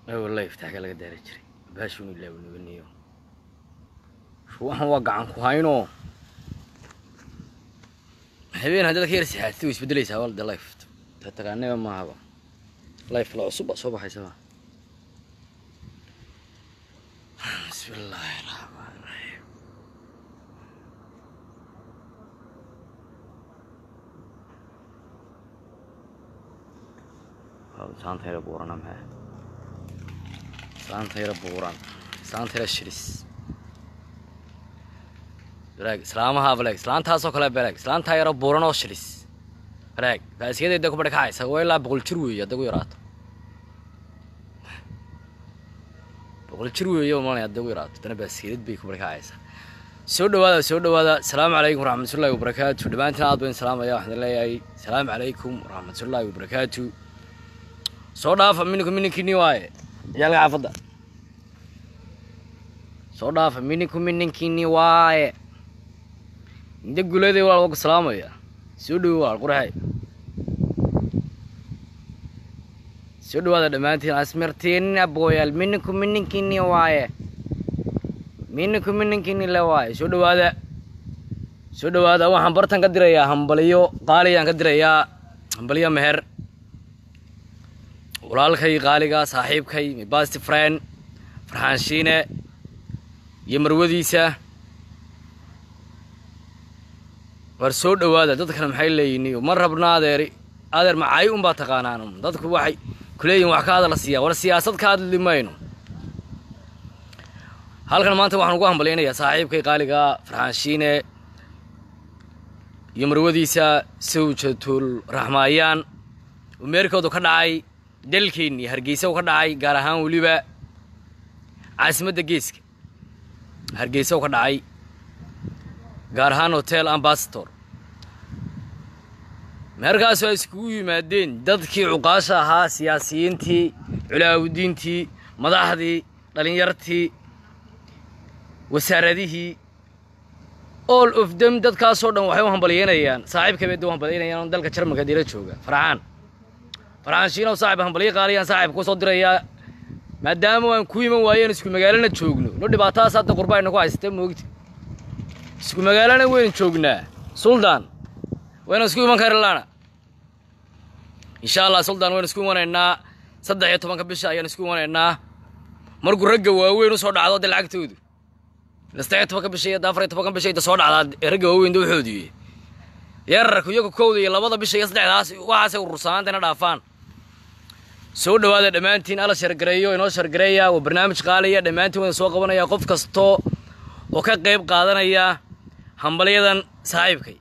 wallahi iftaaxka laga daari jiray baashuun ilaa nabaniyo waxan waa gacan ku hayno habeen haddii ka yar sixaatid way isbedelaysaa walde life tatagaaneba maahaba life la cusub baa soo baxaysaba bismi illaahi raxmaan raxiim saantayra buurana maxaa saantayra buuran saantayra shiris balaag islaamaha balaag islaantaasoo kale balaag islaantaa yaro buuran oo shilis balaag baasiyadeeda ku badhkacaysa waa ilaa boqol jir weeye hadda gu yaraato boqol jir weeye malay hadda gu yaraato haddana baasiyadad bay ku badhkacaysaa soo dhawaada soo dhawaada asalaamu calaykum waraxmatullaahi wabarakaatu dhammaantiin aad bayn salaamaya waxaan leeyahay asalaamu calaykum waraxmatullaahi wabarakaatu soo dhaafa mininku mininkini waaye ciyaalka xaafadda soo dhaafa mininku mininkini waaye inta guleeday walaal waa ku salaamaya soo dhawo walaal quraxay soo dhawaada dhammaantiin asmirtiin abooyaal mininku mininkini waaye mininku mininkini le waaye soo dhawaada soo dhawaada waxaan bartan ka dirayaa hambaliyo qaaliyaan ka dirayaa hambaliyo meher walaalkay qaaliga saaxiibkay my bast friend farxaan shiine iyo marwadiisa war soo dhawaada dadkana maxay leeyihin ma rabna adeeri adeer macay unbaa taqaanaan dadku waxay kuleeyihin wax ka hadala siiya war siyaasad ka hadli mayno halkan maanta waxaan ugu hambalyaynayaa saaxiibkay qaaliga farxaan shiine iyo marwadiisa sawjatul raxmaayaan oo meerkoodu ka dhacay dalkeennii hargeysa u ka dhacay gaar ahaan weliba caasimadda geeska hargeysa u ka dhacay gaar ahaan hotel ambasador meerkaasoo ay iskugu yimaadeen dadkii cuqaasha ahaa siyaasiyiintii culaawudiintii madaxdii dhallinyartii wasaaradihii all of them dadkaasoo dhan waxay u hambalyeynayaan saaxiibka bay u hambalyeynayaan oo dalka jarmalka dila jooga farxaan farxaan shiinow saaxib hambalyo qaaliyaan saaxib ku soo dirayaa maadaama aan ku iman waayeen isku magaalana joogno no dhibaatadaas hadda qurbaayna ku haysata moogta isku magaalana waynu joognaa suldaan waynu isku iman karlaana insha allah suldaan waynu isku imanaynaa saddex iyo tobanka bisha ayaan isku imanaynaa markuu ragga waaweyn usoo dhacdo de lacagtoodu saddex iyo tobanka bisha iyo afar iyo tobanka bisha inta soo dhacdaa ragga waaweyn da waxoodiye yararku iyagu kowda iyo labada bisha iyo saddexdaas waxaasay urursanaantayna dhaafaan soo dhawaada dhammaantiin ala shargareeyo inoo shargareeya waa barnaamij qaaliya dhammaantiin waan soo qabanaya qof kasto oo ka qayb qaadanaya hambalyadan saaxiibkay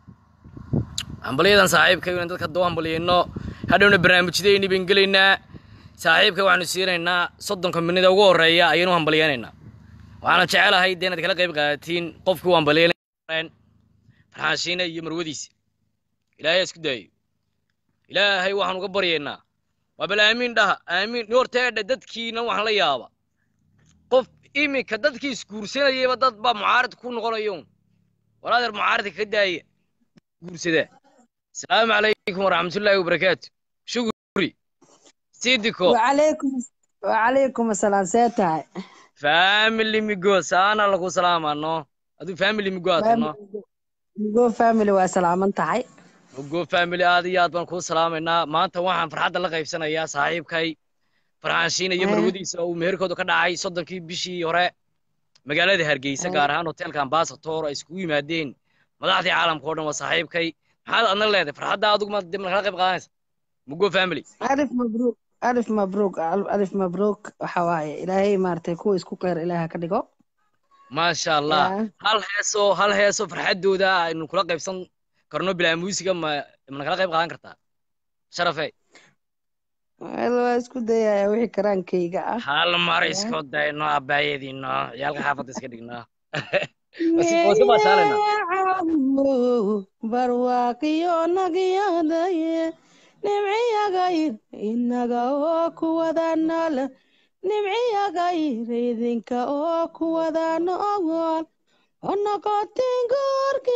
hambalyadan saaxiibkay inaan dadka doo hambalyayno hadhowna barnaamijyadayni baan gelaynaa saaxiibkay waxaanu siinaynaa soddonka minida ugu horreeya ayaynu hambalyaynaynaa waxaana jecelahay dee inaad kala qayb qaadatiin qofkii u hambalyayn farxaashiine iyo marwadiisa ilaahay isku daayo ilaahay waxaan uga baryaynaa waa bal aamiin dhaha aamiin horteedha dadkiina waxaan la yaaba qof iminka dadkii isguursanayayba dad baa mucaarid ku noqonayo war adeer mucaaridka ka daaya guursadaa asalaamu calaykum waraxmatullaahi wabarakaatu shukuri sidiko wacalaykum asalaam see tahay family migo saana lagu salaamano aduu family migo aatano migo family waa salaaman tahay migo family aad iyo aad baan kuu salaamaynaa maanta waxaan farxadda la qaybsanayaa saaxiibkay farxaanshiina iyo marwadiisa uu meherkooda ka dhacay soddonkii bishii hore magaalada hargeysa gaar ahaan hotelka ambasator ay iskugu yimaadeen madaxdii caalamka o dhan waa saaxiibkay maxaad adna leedahay farxadda adigu ma kala qayb qaadanaysa migo family alif mabruuk alif mabruuk alif mabruuk waxa waaye ilaahay maaragtay kuwa isku qeyr ilaaha ka dhigo maasha allah hal heesoo hal heesoo farxaddooda aynu kula qaybsan karno bilaa muusiga ma mana kala qayb qaadan kartaa sharafe waa isku dayaya wixii karaankayga ah hal mar isku dayno abbaayadiino ciyaalka xaafadda iska dhigno barwaaqiyo nagyadaye nimciyagayr inaga oo kuwada nool nimciyagayr idinka oo kuwada nool oo noqotin goorka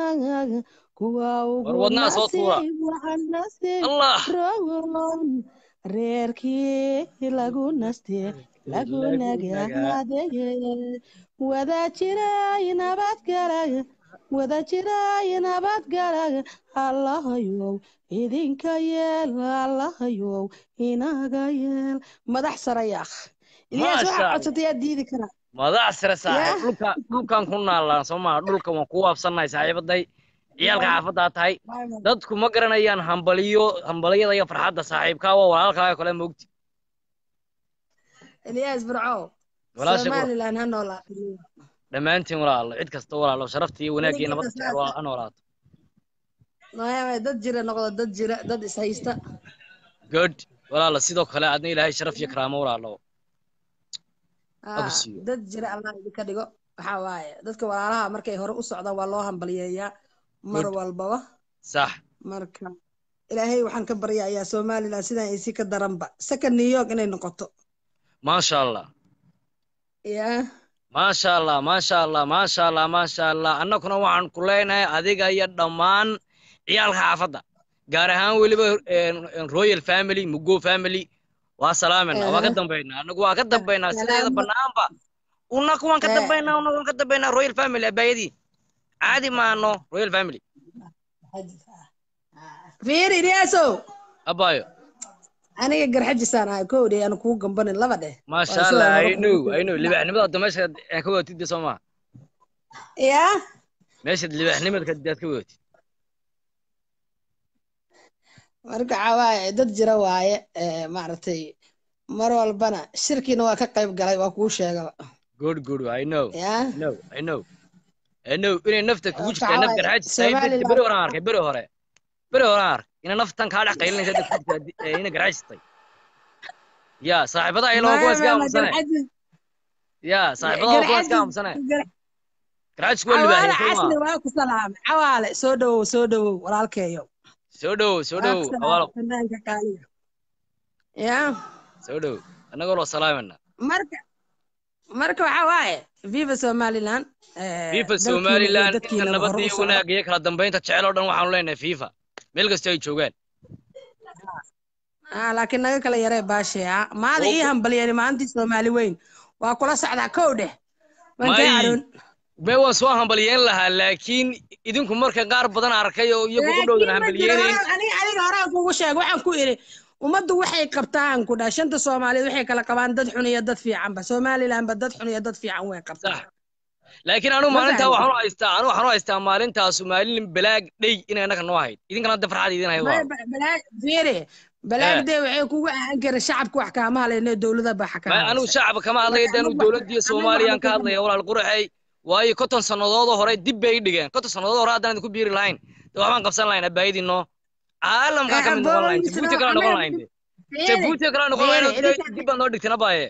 kuwa ugu wadnaha soo tuura. nasiib waxa nasiib allah roon reerkii lagu naste lagu nagaadeye wada jiray nabadgalay wada jiray nabadgalay allahayow idinka yeel allahayow inaga yeel madax sarayaakh ilyaas Maasha waxaa Allah. codsatay yaa diidi karaa madax sare saaxiib Yaa. dhulka dhulkan ku naalaan soo maha dhulka waan ku waabsannahay saaxiibaday ciyaalka xaafaddaa tahay dadku ma garanayaan hambaliyo hambaliyada iyo farxadda saaxiibkaa waa walaalkaaga kale moogti ilyaas burco walaasha qura somalilan ha noolaato dhammaantiin walaalo cid kasta walaalo sharafta iyo wanaagga iyo nabadda jecel waa ha noolaato Maya, dad jira noqdo dad jira dad is haysta good walaalo sidoo kale adna ilaahay sharaf iyo karaamo walaalo Ah, Aku siiyo. dad jira allah idinka dhigo waxaa waaye dadka walaalaha markay hore u socdaan waa loo hambaliyeeyaa mar Good. walbaba sax marka ilaahay waxaan ka baryayaa somalilan sidaan isi ka daranba second new york inay noqoto maasha allah ya maasha allah maasha allah maasha allah maasha allah annaguna waxaan ku leenahay adiga iyo dhammaan ciyaalka xaafadda gaar ahaan weliba een, een, royal family mugo family waa salaamena waa ka Eh. dambaynaa annagu waa ka dambaynaa sideeda Salaamo. banaanba unaku waan ka Eh. dambaynaa unaku waan ka dambaynaa royal family abaayadii caadi maano royal family fiir ilyaasow abaayo aniga garxajisaan ahay kowdhe aan kugu gambanin laba dheh maasha Waa allah sida i know laba i know libaxnimada hadda meesha aan ka wadatid soo maha ya meeshaad libaxnimadka aad ka wadatid marka waxaa waaye dad jira waaye eh, maaragtay mar walbana shirkiina waa ka qayb galay waa kuu sheegaba good good i know ya I know, I know. I know inay nafta kugu Waxaa jirtaa naf waaye, garxaajis tahay Somaliland- beri hore aan arkay beri hore beri hore aan arkay inay naftan kaa dhex qaylinaysa dadka ku jirtaa eh, inay garxaajis tahay ya saaxiibada ay lawa kuwa iska aamusane ya saaxiibada waa kuwa iska aamusane garxaajisku waa cawaale libaaxiyay soo casli maa waa ku salaamay cawaale soo dhowow soo dhowow walaalkeeyo soo dhow soo Waa dhow ku salaamay awaalo fanaanka qaaliga ya soo dhow annagoo loo salaamayna marka marka waxaa waaye viva somaliland eh, fifa dalkiina iyo somaliland inta dadkiina nabadda hore u iyo socda. wanaagga iyo kala dambaynta jecel oo dhan waxaanu leenahay fifa meel kasta ay joogaan Ah, laakiin naga kala yaree baashe ah maada ii hambalyeeni maalintii soomaali weyn waa kula socdaa kow dheh waan kaa May. caroon be waan soo hambalyeyn lahaa laakiin idinku marka qaar badan arkay oo iyagu u dhowdan hambalyeynayn aniga aniga horaan kugu sheeg waxaan ku idhi ummaddu waxay qabtaan ku dhaa shanta soomaaliyeed waxay kala qabaan dad xun iyo dad fiicanba somalilandba dad xun iyo dad fiican way qabtaan sax laakiin anigu Ma maalintaa fahamtay? waxaan u haystaa anigu waxaan u haystaa maalintaasu maalin balaag dhey inay annaga noo ahayd idinkana hadda farxad idin hayd waa fiire balaagdee waxay kugu ahaan karin shacabka wax kaama halayno dowlada ba Ma- xakaama anigu shacabka kama hadlaya Marka dee anigu anigu- dowladdiiyo anigu soomaaliyaan waxba ka kama- hadlaya walaal quraxey waayo konton sannadoodoo hore dib bay i dhigeen konton sannadood hore haddaan idinku biiri lahayn dee waxbaan qabsan lahayn abaayadiinoo caalamkaa ka mid noqon lahayn jabuuti kala noqon lahayn de jabuuti kala noqon lahayn oo Fiire, dib- dib baad noo dhigteen abaaye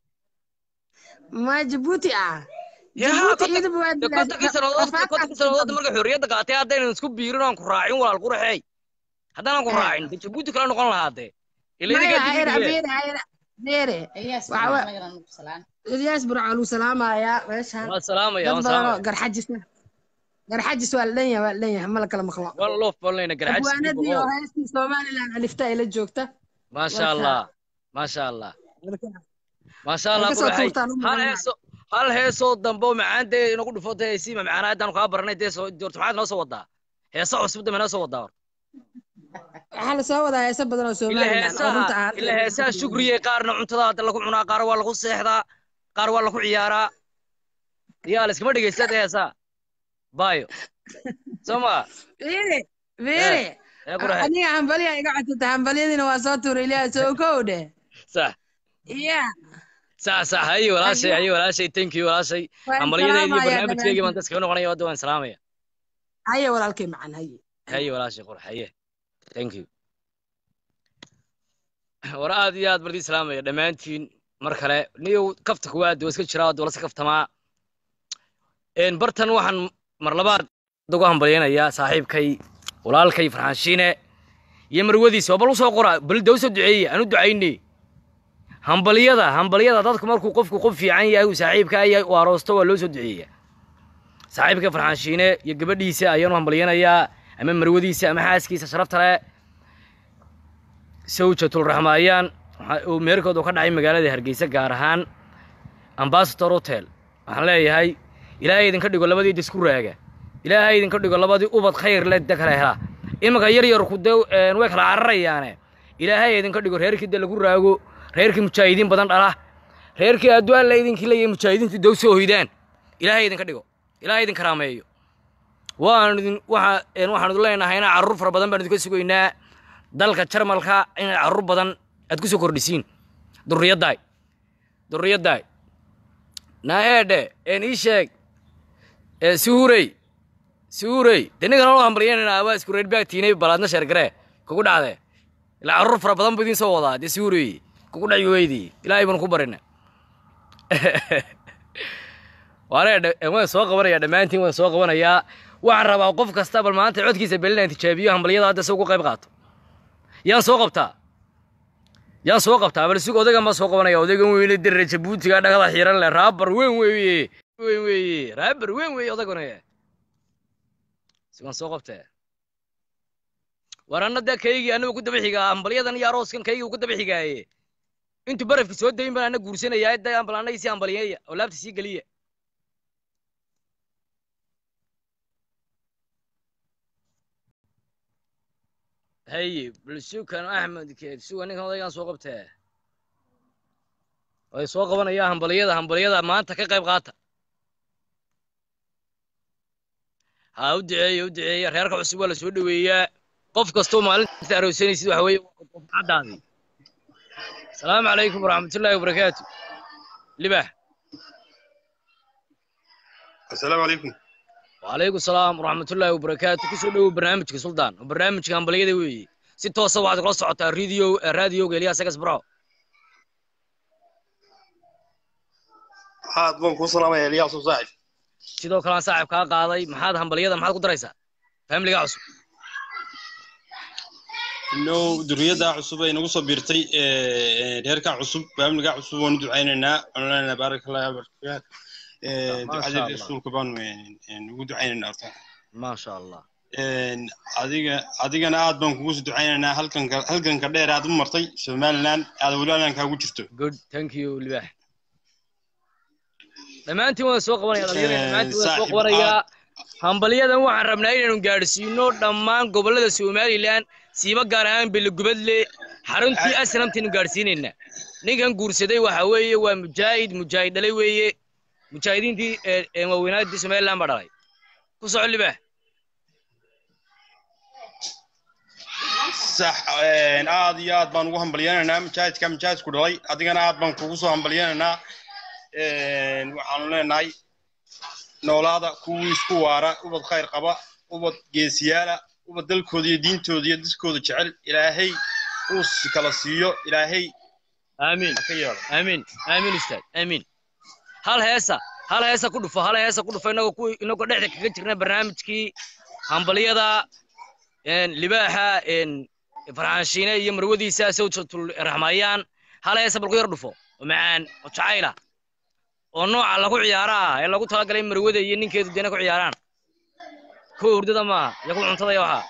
ma jabuuti ah yaa jabuuti konton- idib waa dee kontonkii sannadood kontonkii sannadood markay xorriyadda qaatay haddaynan isku biirin oo aan ku raacin walaal quraxey haddaanan ku Eh. raacin dee jabuuti kala noqon lahaa dee ila idinkaa maya dib hayra i dhigeen fiire hayra fiire Ilyas Waxa wa- magaran ugu salaan. ilyaas burcaan uu salaamayaa meeshaan waan salaamaya dad waan badan oo salaamaya garxajis garxajis waa la dhan yahay waa la dhan yahay ma la kala maqlo waan loof balnayna garxajis abwaanadii oo heestii somaliland alifta ay la joogta maasha Marka- allah maasha allah Marka- maasha allah Marka soo quraxey tuurtaan u hal mudan heeso hal heesoo dambe oo macaan dee inagu dhufo dee si macaan haddaan kaa baranay dee soo doorto maxaad noo soo wadaa heeso cusub dambe noo soo wadaa hor waxaa lasoo wadaa heeso badan oo ila somaliland oo runta heesaha ah ila heesaha shukriye qaarna cuntada hadda lagu cunaa qaar waa lagu seexdaa qaar waa lagu ciyaaraa yaa layskama dhegeysta dee heesaha bayo soo ma fiire fiire ee quraxey aniga hambaliya iga codsata hambalyadiina waa soo tuuray ilyaas oo kow dheh sax iya sax sax haye walaashay haye walaashay thank you walaashay waan hambalyadeedii salaamayaa barnaamijkeygii baan dhammaantiin dadka noqonaya hadda waan salaamaya haye walaalkay macan haye haye walaashay qurax haye thank you war aad iyo aad bardii salaamaya dhammaantiin mar kale niyow kafta kuwaad waa iska jiraa waa lasa kaftamaa een bartan waxaan mar labaad ugu hambalyaynayaa saaxiibkay walaalkay farxaanshiine iyo marwadiisa bal usoo qora bal dee usoo duceeye aan u ducaynay hambalyada hambalyada dadku markuu qofku qof fiican yahay uu saaxiibka yahay uu aroosto waa loo soo duceeyaa saaxiibka farxaanshiine iyo gabadhiisa ayaanu hambalyaynayaa ama marwadiisa ama xaaskiisa sharafta leh sawjatul raxmaayaan waxa uu meerkoodu ka dhacay magaalada hargeysa gaar ahaan ambasador hotel waxaan leeyahay ilaahay idinka dhigo labadii disku raaga ilaahay idinka dhigo labadii ubad khayr le de kala hela imanka yar yarku dee way kala cararayaane ilaahay idinka dhigo reerkii de lagu raago reerkii mujaahidiin badan dhala reerkii adduun alla idinkii leeyahay mujaahidiintu dow soo hoydaan ilaahay idinka dhigo ilaahay idin karaameeyo waan idin waxa een waxaan idin leenahay inaa carruur fara badan baan idinka sugaynaa dalka jarmalka inay carruur badan aad ku soo kordhisiin durriyaddaay durriyaddaay naaeedhe een ii sheeg ee suhurey suhurey dee ninkan loo hambalyanayna waa isku reer baagtiinay balaadna sheergaree kugu dhacdee ilaa carruur fara badan buu idiin soo wadaa dee suhurey kugu dhaci weydii ilaahay baanu ku barina waane waan soo qabanayaa dhammaantiin waan soo qabanayaa waxaan rabaa qof kasta bal maanta codkiisa belinaan tijaabiyo hambalyada hadda se ugu qayb qaato yaan soo qabtaa yaan soo qabtaa bal sug odaygan baa soo qabanaya odaygan weyne dere jabuutiga dhagada xiran leh raabar weyn weeye weyn weeye raabar weyn weeye odayguna sigan soo qabtee war anna dee kaygii annaga ku daba xigaa hambalyadan iyo arooskan kaygii ku daba xigaaye intuu barafka soo dayin baan anna guursanayaa da ambal annaga sii hambalyeeya oo laabta sii geliya haye bal sukan axmed keed suga ninkan odaygaan soo qabtee way soo qabanayaa hambalyada hambalyada maanta ka qayb qaata ha u duceeya u duceeya reerka cusub waa la soo dhoweeyaa qof kastoo maalinta aroosanaysid waxa weeye caddaadii asalaamu calaykum waraxmatullaahi wabarakaatu libax السلام عليكم وعليكم السلام ورحمة الله وبركاته كسو دو برنامجك سلطان برنامجك همبلية وي si toosa waxaad kula socotaa radio raadioga eliya sagas bro waxaad baan kuu salaamaya eliyaas oo saaxib sidoo kale aan saaxib kaa qaaday maxaad hambalyada maxaad ku daraysaa familiga cusub ino duriyadda cusub ay nagu soo biirtay reerka cusub faamiliga cusub waanu ducaynaynaa waanu leenahay baaraka allah barakaat ducada rasuulka baanu ugu ducaynaynaa horta maasha allah adiga adigana aad baan kugu soo ducaynaynaa halkanka halkanka dheer aad u martay somaliland aad weli kaagu jirto good thank you libax dhammaantiin waan soo qabanaya dhalinyarada dhammaantiin waan soo qabanayaa hambalyadan waxaan rabnaa inaynu gaadhsiino dhammaan gobollada somalilan siiba gaar ahaan belegubadle xaruntii asnamtaynu gaadhsiinaynaa ninkan guursaday waxa weeye waa mujaahid mujaahid dhalay weeye mujaahidiintii waaweynaaddii somaliland baa dhalay ku soco libax sax aad iyo aad baan ugu hambalyanaynaa mujaahidka mujaahidku dhalay adigana aad baan kugu soo hambalyanaynaa waxaanu leenahay noolaada kuwii isku waara ubad khayr qaba ubad geesiyaala ubad dalkooda iyo diintooda iyo diskooda jecel ilaahay uu kala siiyo ilaahay amiin ka yeelo amiin amiin ustaad amiin hal heesa hal heesa ku dhufo hal heesa ku dhufo inagoo ku inagoo dhexda kaga jirna barnaamijkii hambalyada libaaxa farxaanshiine iyo marwadiisa sawjatul raxmayaan hal heesa bal ku yar dhufo oo macaan oo jacayla oo nooca lagu ciyaara ah ee lagu talagalay marwada iyo ninkeedu deena ku ciyaaraan kuwa hurdada maaha iyo kuwa cuntada iyo waxaa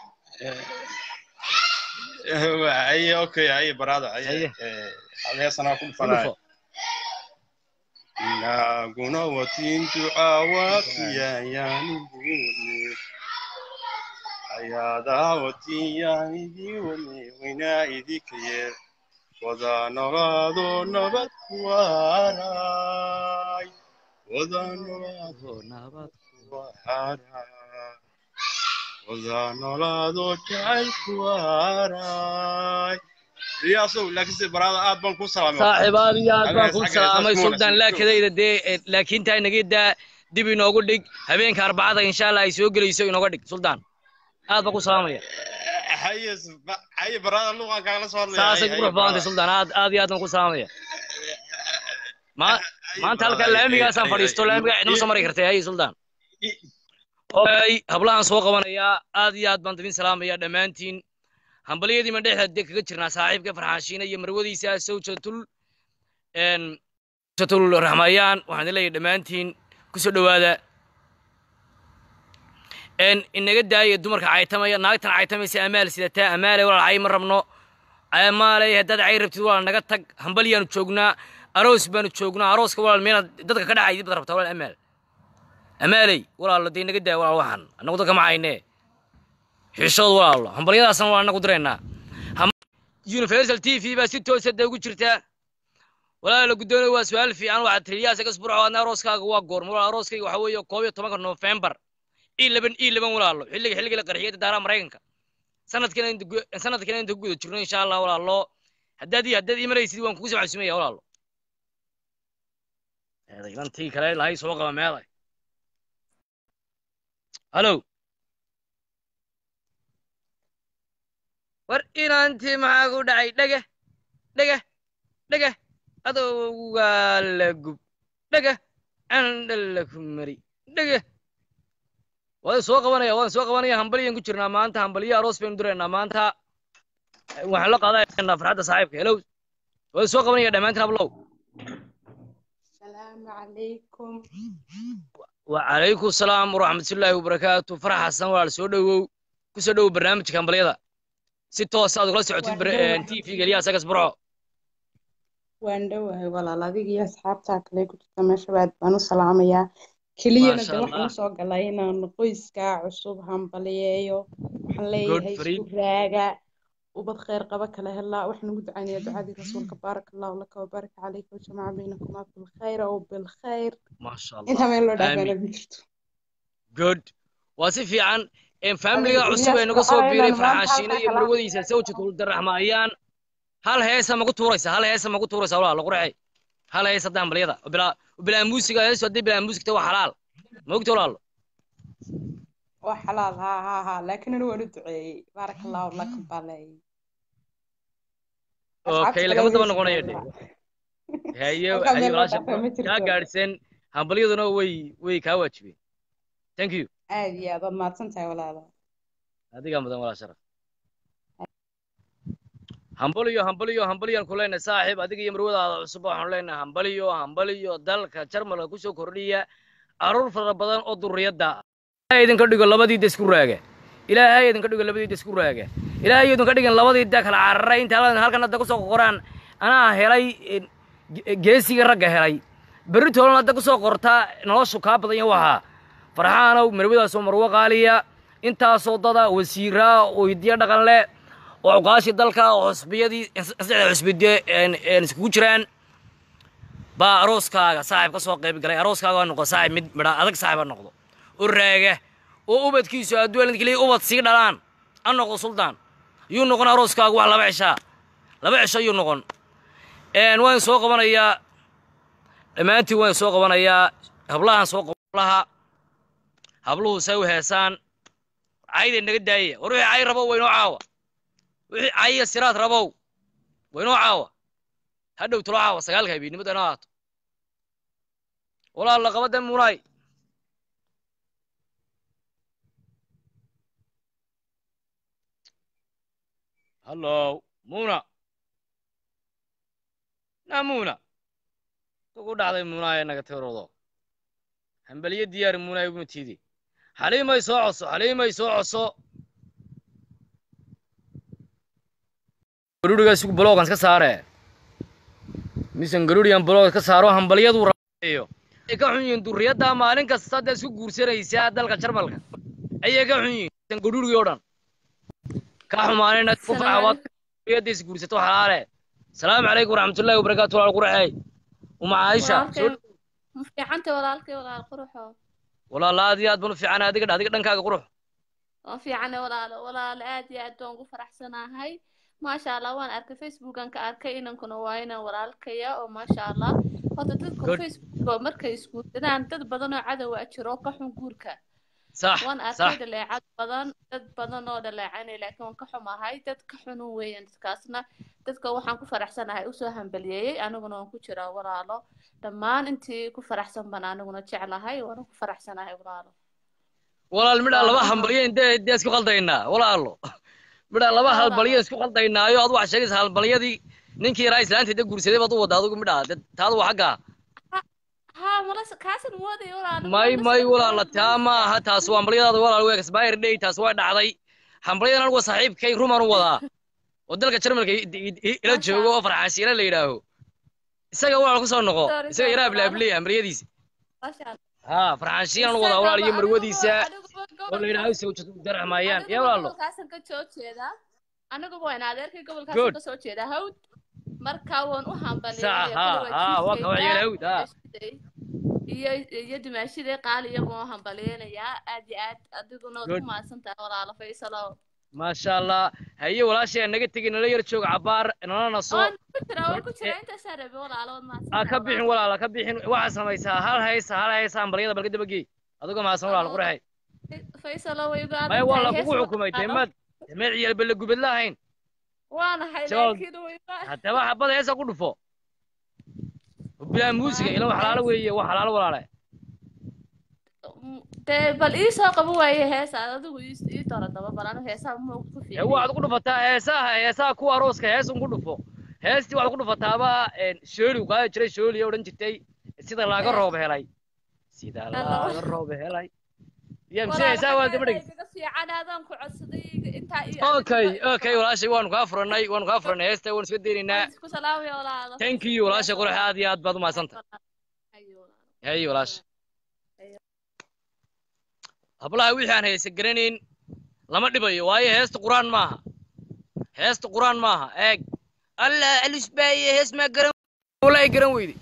aye okay aye barada aye Aye. heesanaa ku ku dhufanaya dhufo inaguna watintu awafiyayanibuuni ayadaa watiyanidii weynaa idika yeer wada nolaado nabad kuwaaraay wada nolaado nabad kuwaaraay wada nolaado jacayl kuwaaraay riyaasow laakiinse barada aad baan ku salaamay saaxiib aad iyo aad baan Xaggaas, ku xaggaas, salaamay xaggaas, suldaan xaggaas. laakadayda dee eh, laakiin taa inaga daa dib inoogu dhig habeenka arbacada insha allah ay soo gelayso inooga dhig suldaan aad baan ku salaamaya haye haye barada luqan kaagala soo hadlaya saasay ku qurux badantay suldaan aad aad iyo aad baan ku salaamaya Ma- maanta halkaa laamigaasaan fadhiisto laamiga cidnama soo mari kartay haye suldaan okay hablahan soo qabanayaa aad iyo aad baan idin salaamaya dhammaantiin hambalyadiima dhexda dee kaga jirnaa saaxiibka farxaashiina iyo marwadiisa sawjatul n sawjatul raxmayaan waxaan idin leeyahay dhammaantiin kusoo dhowaada n inaga daaya dumarka caytamaya naagtan caytamaysa amaal sidataa amaale walaalcay ma rabno maaley haddaad cay rabtid walaal naga tag hambalyaanu joognaa aroos baanu joognaa arooska walaal meelaad dadka ka dhacay baad rabtaa walaal amaal amaaley walaal dee naga daa walaal waxaan annagu dadka ma haynee xishood walaalo hambalyadaasna walaal annagu diraynaa universal t v baa si toosa dee ugu jirtaa walaal la guddoonay waa su-aal fiican waxaad tiri yaas gasburco adna arooskaaga waa goorma walaal arooskayga waxaa weeye koob iyo tobanka noofembar i laban i laban walaalo xilliga xilliga la qarxiyay daaraha maraykanka sanadkana inta gu- sanadkana inta ku guda jirno insha allah walaalo haddaad i- haddaad imanaysid waan kugu soo casuumaya walaalo eedaylantii kale lahay soo qaba meeday halo war inaantii maxaa ku dhacay dhege dhege dhege adowgaa la gub dhege candha la ku mari dhege waan soo qabanaya waan soo qabanaya hambalyan ku jirnaa maanta hambaliyo aroos baynu diraynaa maanta waxaan la qaadanaynaa farxadda saaxiibka helow waan soo qabanaya dhammaantiin hablow السلام عليكم وعليكم السلام ورحمة الله وبركاته فرح حسن ولا سو دhowow ku soo dhowow barnaamijka hambalyada si toos aad ugala socotid Waan t v geliya asagas burco waan dhowahay walaal adiga iyo asxaabtaa kale ku jirta meesha baad baan u salaamayaa keliyana Masha de waxaan Allah. usoo galay inaan qoyskaa cusub hambaliyeeyo waxaan Good leeyahay for you. isku raaga ubad kheyr qaba kala helaa waxaan ugu ducaynayaa ducadii rasuulka baaraka allahu laka wabaaraka calayka wajamaca baynakumaa bilkhayr oo bilkhayr maasha intaa allah meel loo Aamin. dhaafeena ku jirto good waa si fiican Een, familiga Adiga cusub ee Ilyas naga soo Ducaale biiray inaan maanta farxaashiina halkaa iyo kala marwadiisa sawjadul daraxma ayaan hal heesa magu tuuraysa hal heesa magu tuuraysa walaal qurxay hal hees hadda hambalyada bilaa bilaa muusiga heesu haddii bilaa muusigta waa xalaal ma ogta walaalo waa xalaal haa haa haa laakiin anigu waan u duceeyey baaraka allahu laka baa leeyay okay lagama daba noqonayo dhe haye Halkaa haye meel loo walaasha dhaafay ma jirto. kaa gaadhseen hambalyaduna way way kaa waajibeen thank you aad iyo aad waad mahadsan tahay walaalo adigaa mudan walaa sharaf hambaliyo hambaliyo hambaliyaan ku leenahay saaxiib adiga iyo marwadaada cusub waxaanu leenahay hambaliyo hambaliyo dalka jarmalka kusoo kordhiya caruur fara badan oo durriyadda ah ilaahay idinka dhigo labadiida isku raaga ilaahay idinka dhigo labadiida isku raaga ilaahay idinka dhigan labadiida kala cararay inta halkan halkan hadda kusoo qoraan anaa helay eh, ge- geesiga ragga helay berri toolan hadda kusoo qortaa noloshu kaa badan iyo waxaa farxaanow marwadaasoo marwo qaaliya intaasoo dada wasiiraa oo hidiyo dhaqan leh oo cuqaashii dalka oo xusbiyadii saddexda xusbide iskugu jiraan baa arooskaaga saaxiib ka soo qayb galay arooskaaga waa noqdo saaxiib mid midha adag saaxiib ha noqdo u raaga oo ubadkiisu adduun keliya ubad sii dhalaan ha noqdo suldaan yuu noqon arooskaagu wax laba cishaa laba cisho yuu noqon Een, waan soo qabanayaa dhammaantiin waan soo qabanayaa hablahan soo qablaha habluhu say u heesaan cayday naga daaya war wixii cay rabo waynoo caawa wixii cayya siraad rabow waynoo caawa hadhow talo caawa sagaalka habeennimada inoo aato walaal laqabada munaay hallow muna na muna ugu dhacday munaay naga tiroodo hambaliyo diyaari munaay uguma tiidi xaliimay soo coso xaliimay soo coso garurigaas bloogan ka saare misan garurigan bloog ka saaro hambalyadu rabeeyo ay ka xun yihiin durriyadda maalin kasta hadda isku guursanaysaa dalka jarmalka ayay ka xun yihiin misan garurigii oo dhan ka xumaanina ku farxawaad durriyadda is guursato xalaale salaamu calaykum waraxmatullaahi wabarakaatu walaal qurxey uma caaisha walaalkay ma fiicantay walaalkay walaal quruxo walaal aad iyo aad baan u fiicana adiga adiga dhankaaga qurux waan fiicane walaalo walaalo aad iyo aad baan ugu faraxsanahay maasha allah waan arkay facebookan ka arkay inankuna waa inan walaalkaya oo maasha allah horta dadka Good. facebook markay isguursadaan dad badan oo cadowa jiro ka xun guurka sax waan sax arkay dhaleecad badan dad badan oo dhaleecanay laakiin waan ka xumahay dad ka xunun weeyaan dadkaasna dadka waxaan ku faraxsanahay usoo hambaliyeeyey aniguna waan ku jiraa walaalo dhammaan intii ku faraxsan baan aniguna jeclahay waana ku faraxsanahay walaalo walaal midhaa laba Walaal. hambalyo intee intee isku qaldaynaa walaalo midhaa laba Walaal. halbalyo isku qaldaynaayo ad waxaa sheegaysa halbalyadii ninkii yaraa islaanta da guursaday baad u wadda adigu midhaa de taadu waa xaggaa ها ملاس كاسن مودي ولا may may walaala taa ma aha taas waa hambalyadaada walaal waa expire day taas waa dhacday hambalyadan anigu saaxiibkay rumaan u wadaa oo dalka jarmalka i- i- i- ila Masha joogo oo farxaansiina la yidhaaho isaga waa ku soo noqo Sorry, isaga sorry, yaraa walaalo. bilaableya maryadiisa Masha Allah. haa farxaansiina la wadaa walaal iyo marwadiisa oo la yidhaaho sawjad daraxmayaan ya walaalo gobolkaasan ka soo jeedaa aniguba waan adeerkay Good. gobolkaasan ka soo jeedaa hawd marka waan u Sax, haa, haa, waa ka waxyeelay hawd, haa. iyo iyo dimaashidii qaali iyagoo u hambaliyeynayaa aad iyo aad adiguna waad Good. ku mahadsan tahay walaalo faysalow maasha allah haye walaashay aan naga tegin nala yar jooga cabaar nala naso waan ku jiraa waan ku jiraa intaasaa rabi walaalo waad mahadsan ha tahay ka bixin walaalo. walaal ha ka bixin waxaa samaysaa hal haysa hal haysa ambalyada balka dabagey adigoo mahadsan walaal quraxay faysalow way uga maya waa adag lagugu xukumay deemaad demeed ciyaal belle gubad lahayn waanahay Jawaab. laakiin way uga haddaba xabada heesa ku dhufo bilaa muusiga ila wax xalaalo weeye wax xalaalo walaale dee bal ii soo qabo waaye heesaad adigu ii ii doro daba bal anu heesaha ma ku ee fiican waxaad ku dhufataa heesaha heesaha kuwa arooska heesun ku dhufo heestii waxaad ku dhufataaba shooli u qaadi jiray shooli oo odhan jirtay sida laaga roob helay sida laaga roob helay ya mise heesaha waa daba dheg igaga fiican aadaan ku codsaday intaa ii okay okay walaashay waanu kaa furanay waanu kaa furanay heesta waanu iska daynaynaa ku salaamaya walaalo thank you walaashay qurax aad iyo aad baad u mahadsantahay Ayo, walaalo. haye walaasha hablaha wixii aan haysa garanayn lama dhibayo waayo heesta quraan maaha heesta quraan maaha eeg allah alisbaaye hees maa garan wallahi garan weyde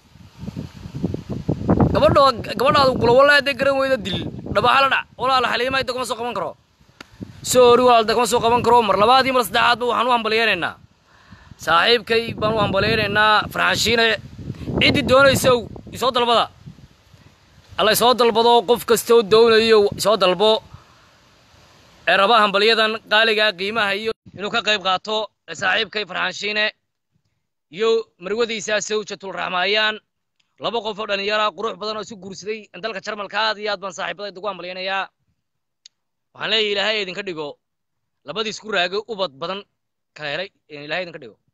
gabadhoo gabadhaadu kula wallahi hadday garan weyda dil dhabahala dhac walaala xaliima inta kuma soo qaban karo soori walaal inta kuma soo qaban karo mar labaad iyo mar saddexaadba waxaan u hambalyeynaynaa saaxiibkay baan u hambalyeynaynaa farxanshiine ciddii doonaysow isoo dalbada alla isoo dalbado qof kastoo doonayo isoo dalbo ee raba hambalyadan qaaligaa qiimaha iyo inuu ka qayb qaato ee saaxiibkay farxaanshiine iyo marwadiisa sawjatul raxmaayaan laba qof oo dhalinyara qurux badan oo isu guursaday dalka jarmalka aad iyo aad baan saaxiibada ugu hambalyaynayaa waxaan leeyahay ilaahay idinka dhigo labadii isku raago ubad badan kala helay ilaahay idinka dhigo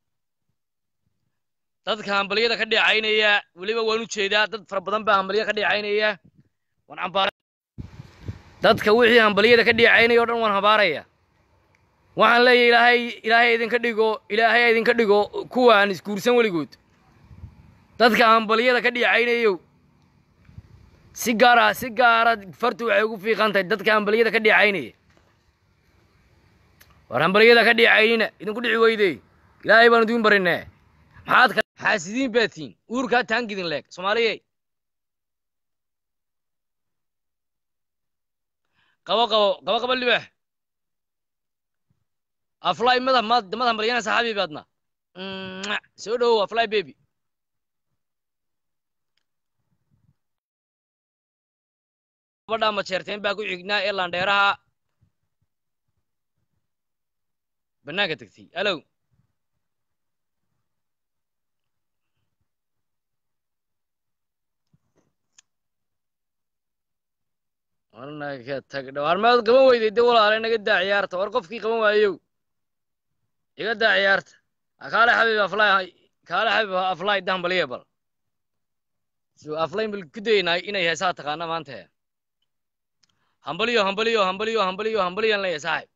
dadka hambalyada ka dheecaynaya weliba waan u jeedaa dad fara badan baa hambalyo ka dheecaynaya waan cambaara dadka wixii hambalyada ka dheecaynaya o dhan waan habaaraya waxaan leeyahay ilaahay ilaahay idinka dhigo ilaahay idinka dhigo kuwaan isguursan weligood dadka hambalyada ka dheecaynayow si gaara si gaara fartu waxay ugu fiiqan tahay dadka hambalyada ka dheecaynaya war hambalyada ka dheecaynina idinku dhici weyde ilaahay baan idin barinee maxaad ka xaasidiin baad tihiin uurkaa taangidin leeg soomaaliyey qabo qabo qabo qabo libax afly mada mad mad hambalyana saxaabi baadna Mwah. soo dhowow afly baby gabadha majeerteen baa ku xignaa ee landheeraha bannaanka tegtay alow warnaga tag dhawaarmeed qaban weyday de walaale naga daa ciyaarta war qofkii qaban waayow iga daa ciyaarta kaale xabib aflay kaale xabib aflay dambaliya bal so aflay bal ku daynaa inay heesaa taqaana maanta hambaliyo hambaliyo hambaliyo hambaliyo hambaliyan leeyahay saaxib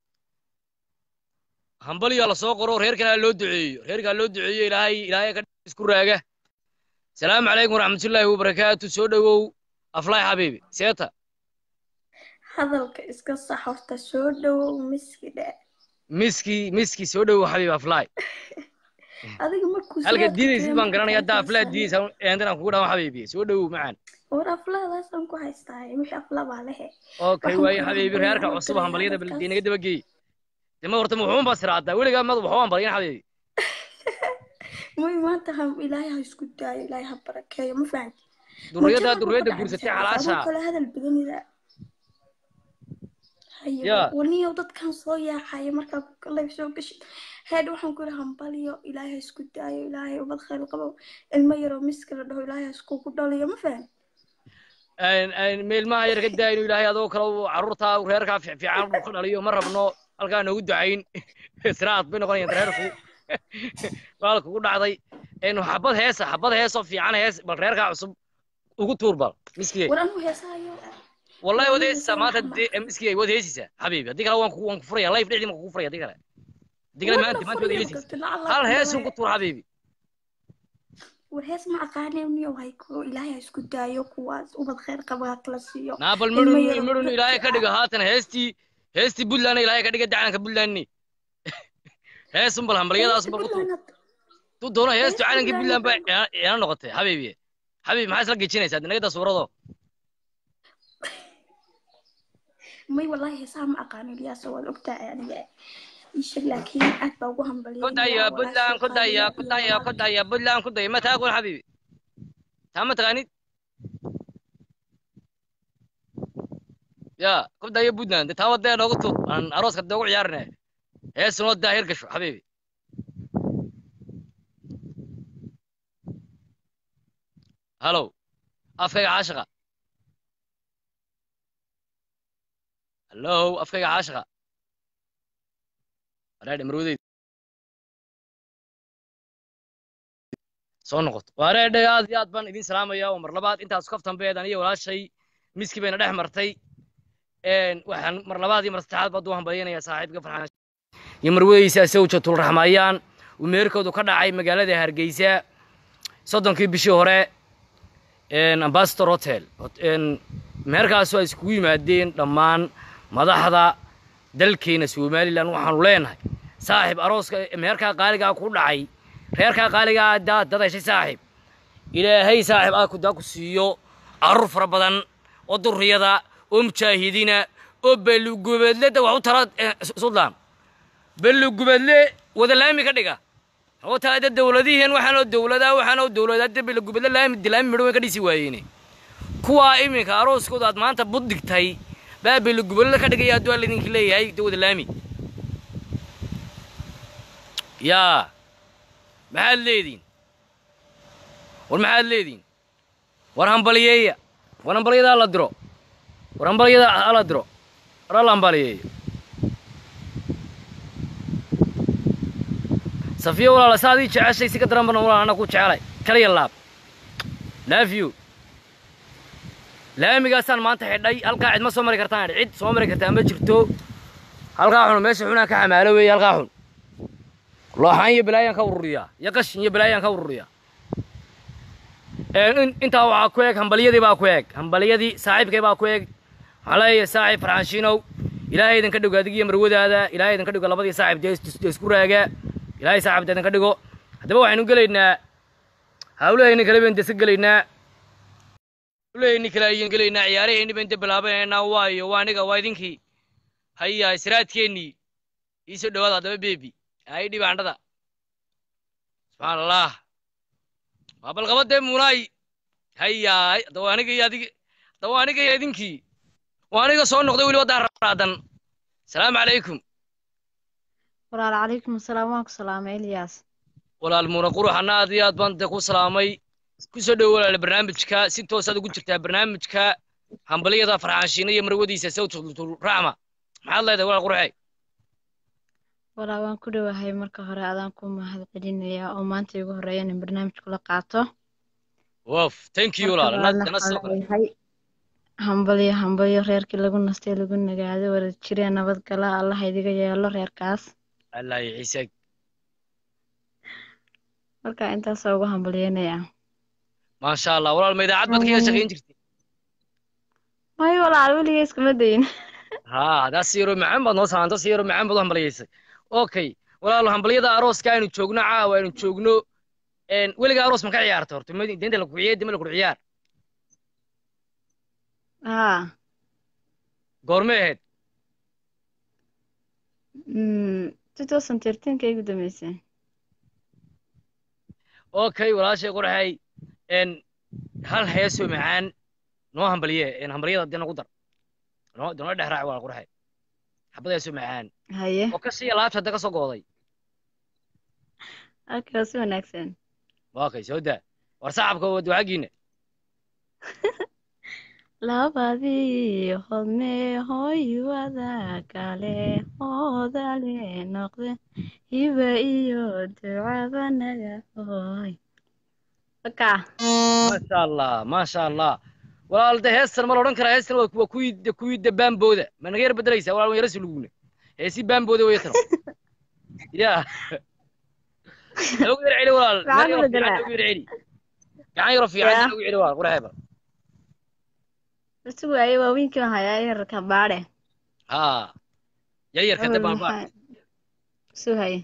hambaliyo la soo qoro reer kalea loo duceeyo reerkaa loo duceeyo ilaahay ilaahay ka isku raaga salaamu calaykum waraxmatullaahi wabarakaatu soo dhowow aflay xabiibi seeta hadalka iska sax horta soo dhowow miski dhe miski miski soo dhowow xabiib aflay adiga markuu halka sidaad diidaysid tukeen baan garanaya haddaa markaa aflaa fiirsanay. diidaysa eendanaan kugu dhawan xabiibi soo dhowow macaan war aflaadaasaan ku haystaa wixii afla baa lehe okay Waxaan waaye ku xabiibi hambalyaa reerka oo cusub kaliya hambalyada dadkaas. bal inaga dabageey dema horta muxuun baa siraadaa weligaa mad waxu hambalyan xabiibi muy maanta ha ilaahay ha isku daayo ilaahay ha barakeeyo ma fahanti durriyada Mujtamaca durriyada ku guursatay dhacaysa, xalaasha adoo kale hadal badanida haye Yaa. waniyow dadkan soo yaacaya markaa kalay soo gashid heed waxaan ku ihi hambaliyo ilaahay ha isku daayo ilaahay ubad khayr qabo ilmo yaroo miska la dhaho ilaahay ha iskugu dhaliyo ma fahan meelmaha yar ka daa inuu ilaahay adoo kale uu carruurta uu reerkaa fiican uu ka dhaliyo ma rabno halkaa noogu ducayn siraad bay noqonayaan reerku baal kugu dhacday een xabad heesa xabad heesoo fiican hees bal reerkaa cusub ugu tuur bal miskiyey war anuu heesaayo wallahi Waa wad nin heesisaa heesaa maanta maxamed. dee miskiyey wad heesisaa xabiibi haddii kale waan ku waan ku furaya life dhexdii waan kugu furaya haddii kale digla Warna maanta maanta fadhiya wada ilisaysa gabta, lacag hal laa heesun ku ku tuur xabiibi war hees ma aqaanay niyo hay ku ilaahay ha isku daayo kuwaas ubad khayr qaba ha kala siiyo naabal ilmo midhun yar oo midhun dadka ilaahay ka ah. dhigo haatan heestii heestii buntlandna ilaahay ka dhiga dacanka buntlandni heesun bal hambalyadaas bal ku tuur Puntland tu doono heestu Hees calankii Puntland buntland ba ina noqotay xabiibi xabiib maxaa isla gejinaysaa dinagada suurado may wallahi heesaha ma aqaano ilyaas waad ogtahay aniga isha laakiin aad baa ugu ku hambalyeynaya daya buntland ku daya ku daya ku walaashay daya buntland ku daya ma taaqoon xabiibi taa ma taqaanid ya ku daya buntland dee taa wadee noogu tuur aan arooska dee ugu ciyaarine heesun wadaa heer gasho xabiibi halow afkayga caashiqa hallow afkayga caashiqa wareedhe marwadeyd soo noqoto wareedhe aad iyo aad baan idin salaamaya oo mar labaad intaas kaftanbeed aniyo walaashay miski bayna dhex martay waxaan mar labaad iyo mar saddexaad baad u hambalyaynaya saaxiibka farxaan iyo marwadeysa sawjatul raxmayaan uu meerkoodu ka dhacay magaalada hargeysa soddonkii bishii hore ambassador hotel meherkaasoo ay iskugu yimaadeen dhammaan madaxda dalkeena somalilan waxaanu leenahay saaxiib arooska meherkaa qaaligaa ku dhacay reerkaa qaaligaa daad dad heshay saaxiib ilaahay saaxiib aa kudaa ku siiyo carruur fara badan oo durriyada oo mujaahidiina oo belugubeedleda wax u tara suldaan belugubeedle wada laami ka dhiga oo taada dowladihiin waxaanoo dowladaa waxaanoo dowladaa de belugubeedle laami dilaami midho way ka dhisi waayeene kuwaa iminka arooskooda aad maanta buddigtay baa belugubeedle ka dhigaya hadduu alla idinka leeyahay de wada laami yaa maxaad leediin war maxaad leediin war hambaliyeeya war hambaliyada hala diro war hambaliyada hala diro war alla hambaliyeeyo safiya walaala sa adii jeceshay si ka daran bana walaal ana ku jecelay kaliya laab love you laamigaasaan maanta xidhay halkaa cid ma soo mari kartaan cid soo mari kartaa ma jirto halkaa xun meesha xunaan ka xamaalo weeye halkaa xun looxaan iyo balaayaan ka ururiyaa iyo qashin iyo balaayaan ka ururiyaa intaa waxaa ku eg hambaliyadii baa ku eg hambaliyadii saaxiibkay baa ku eg waxaan leeyahay saaxiib farxaanshiinow ilaahay idinka dhigo adig iyo marwadaada ilaahay idinka dhigo labadii saaxiib dee isku raaga ilaahay saaxiibta idinka dhigo haddaba waxaynu gelaynaa hawlahayni kale baynu desa gelaynaa hawlahayni kale ayaynu gelaynaa ciyaarahayni baynu de bilaabanaynaa waayo waa aniga waa idinkii haya siraadkeennii iisoo dhawaada haddaba bebi ay dhibaandhada subxaan allah waa balqabadee munaay hayaay haddaba aniga iyo adig haddaba aniga iyo idinkii waa aniga soo noqday weli waddaa raadan salaamu calaykum walaal calaykum asalaam waan ku salaamay elyaas walaal muuna quruxana aad iyo aad baan de ku salaamay ku soo dhowo walaal barnaamijka si toosaad ugu jirtaa barnaamijka hambaliyada farxaanshiina iyo marwadiisa sawtul raxma maxaad leedahay walaal quruxey walaa waan ku dhowahay marka hore adaan ku mahad celinayaa oo maanta igu horeeya in barnaamij kula qaato wof thank you walaal dana sidoo kale leeyahay hambalyo hambalyo reerkii lagu nastay lagu nagaado wada jiree nabad gala allaha idiga yeelo reerkaas allah iyo ciise marka intaasoo ugu hambalyeynaya maasha allah walaal ma idaacad baad kaga shaqayn jirtay mayo walaal weligay iskama dayin haa hadaa si yaro macaan baad noo salaanto si yaro macaan baad u hambaliyaysay okay walaal hambaliyada arooska aynu joogno caawa aynu joogno weliga aroos ma ka ciyaarta horta deynta la kuciye dima la kur ciyaar haa goormay ahayd two thousand thirteenka igu dambeysay okay walaashay qorxay hal heesoo macaan noo hambaliye hambaliyada dee nagu dar noo noo dhex raac waa qorxay xabad heesoo macaan haye oo ka siiya laabta hadda ka soo gooday okay waa si wanaagsan okay soo daa war sacabka waa ducagiina labadii hodme hoy wada kale hoodale noqde hiba iyo ducaba naga hoy aka maasha allah maasha allah walaal de heestan ma la odhan karaa heestan waa kuwii kuwii de baambooda ma naga yar bedelaysaa walaal waan yara suluguna heesi baambooda way tano ya ugu yar celi walaal Maxaa meel ku yaro bedelaa? fiican ugu yar celi gacan yaro fiican Ya. ugu celi walaal qurxay bal Isugu waaye waaweynki baan hayaa yararka baadhe. ha yaryarka Awal dabaan baa maxaa isu haye.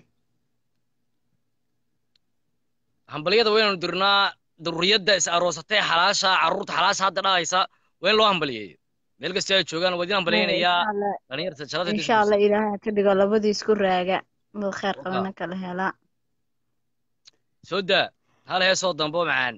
hambaliyada waynu dirnaa dururiyadda is aroosatay xalaasha carruurta xalaasha hadda dhahaysa waa in loo hambaliyeeyo meel kasta ay joogaan waa idin hambaliyaynayaa Insha Allah dhalinyarta jalada insha Allah ilaahay ha ka dhigo labadii isku raaga mid khayr qabana kala helaa. soo daa hal heesoo dambo macaan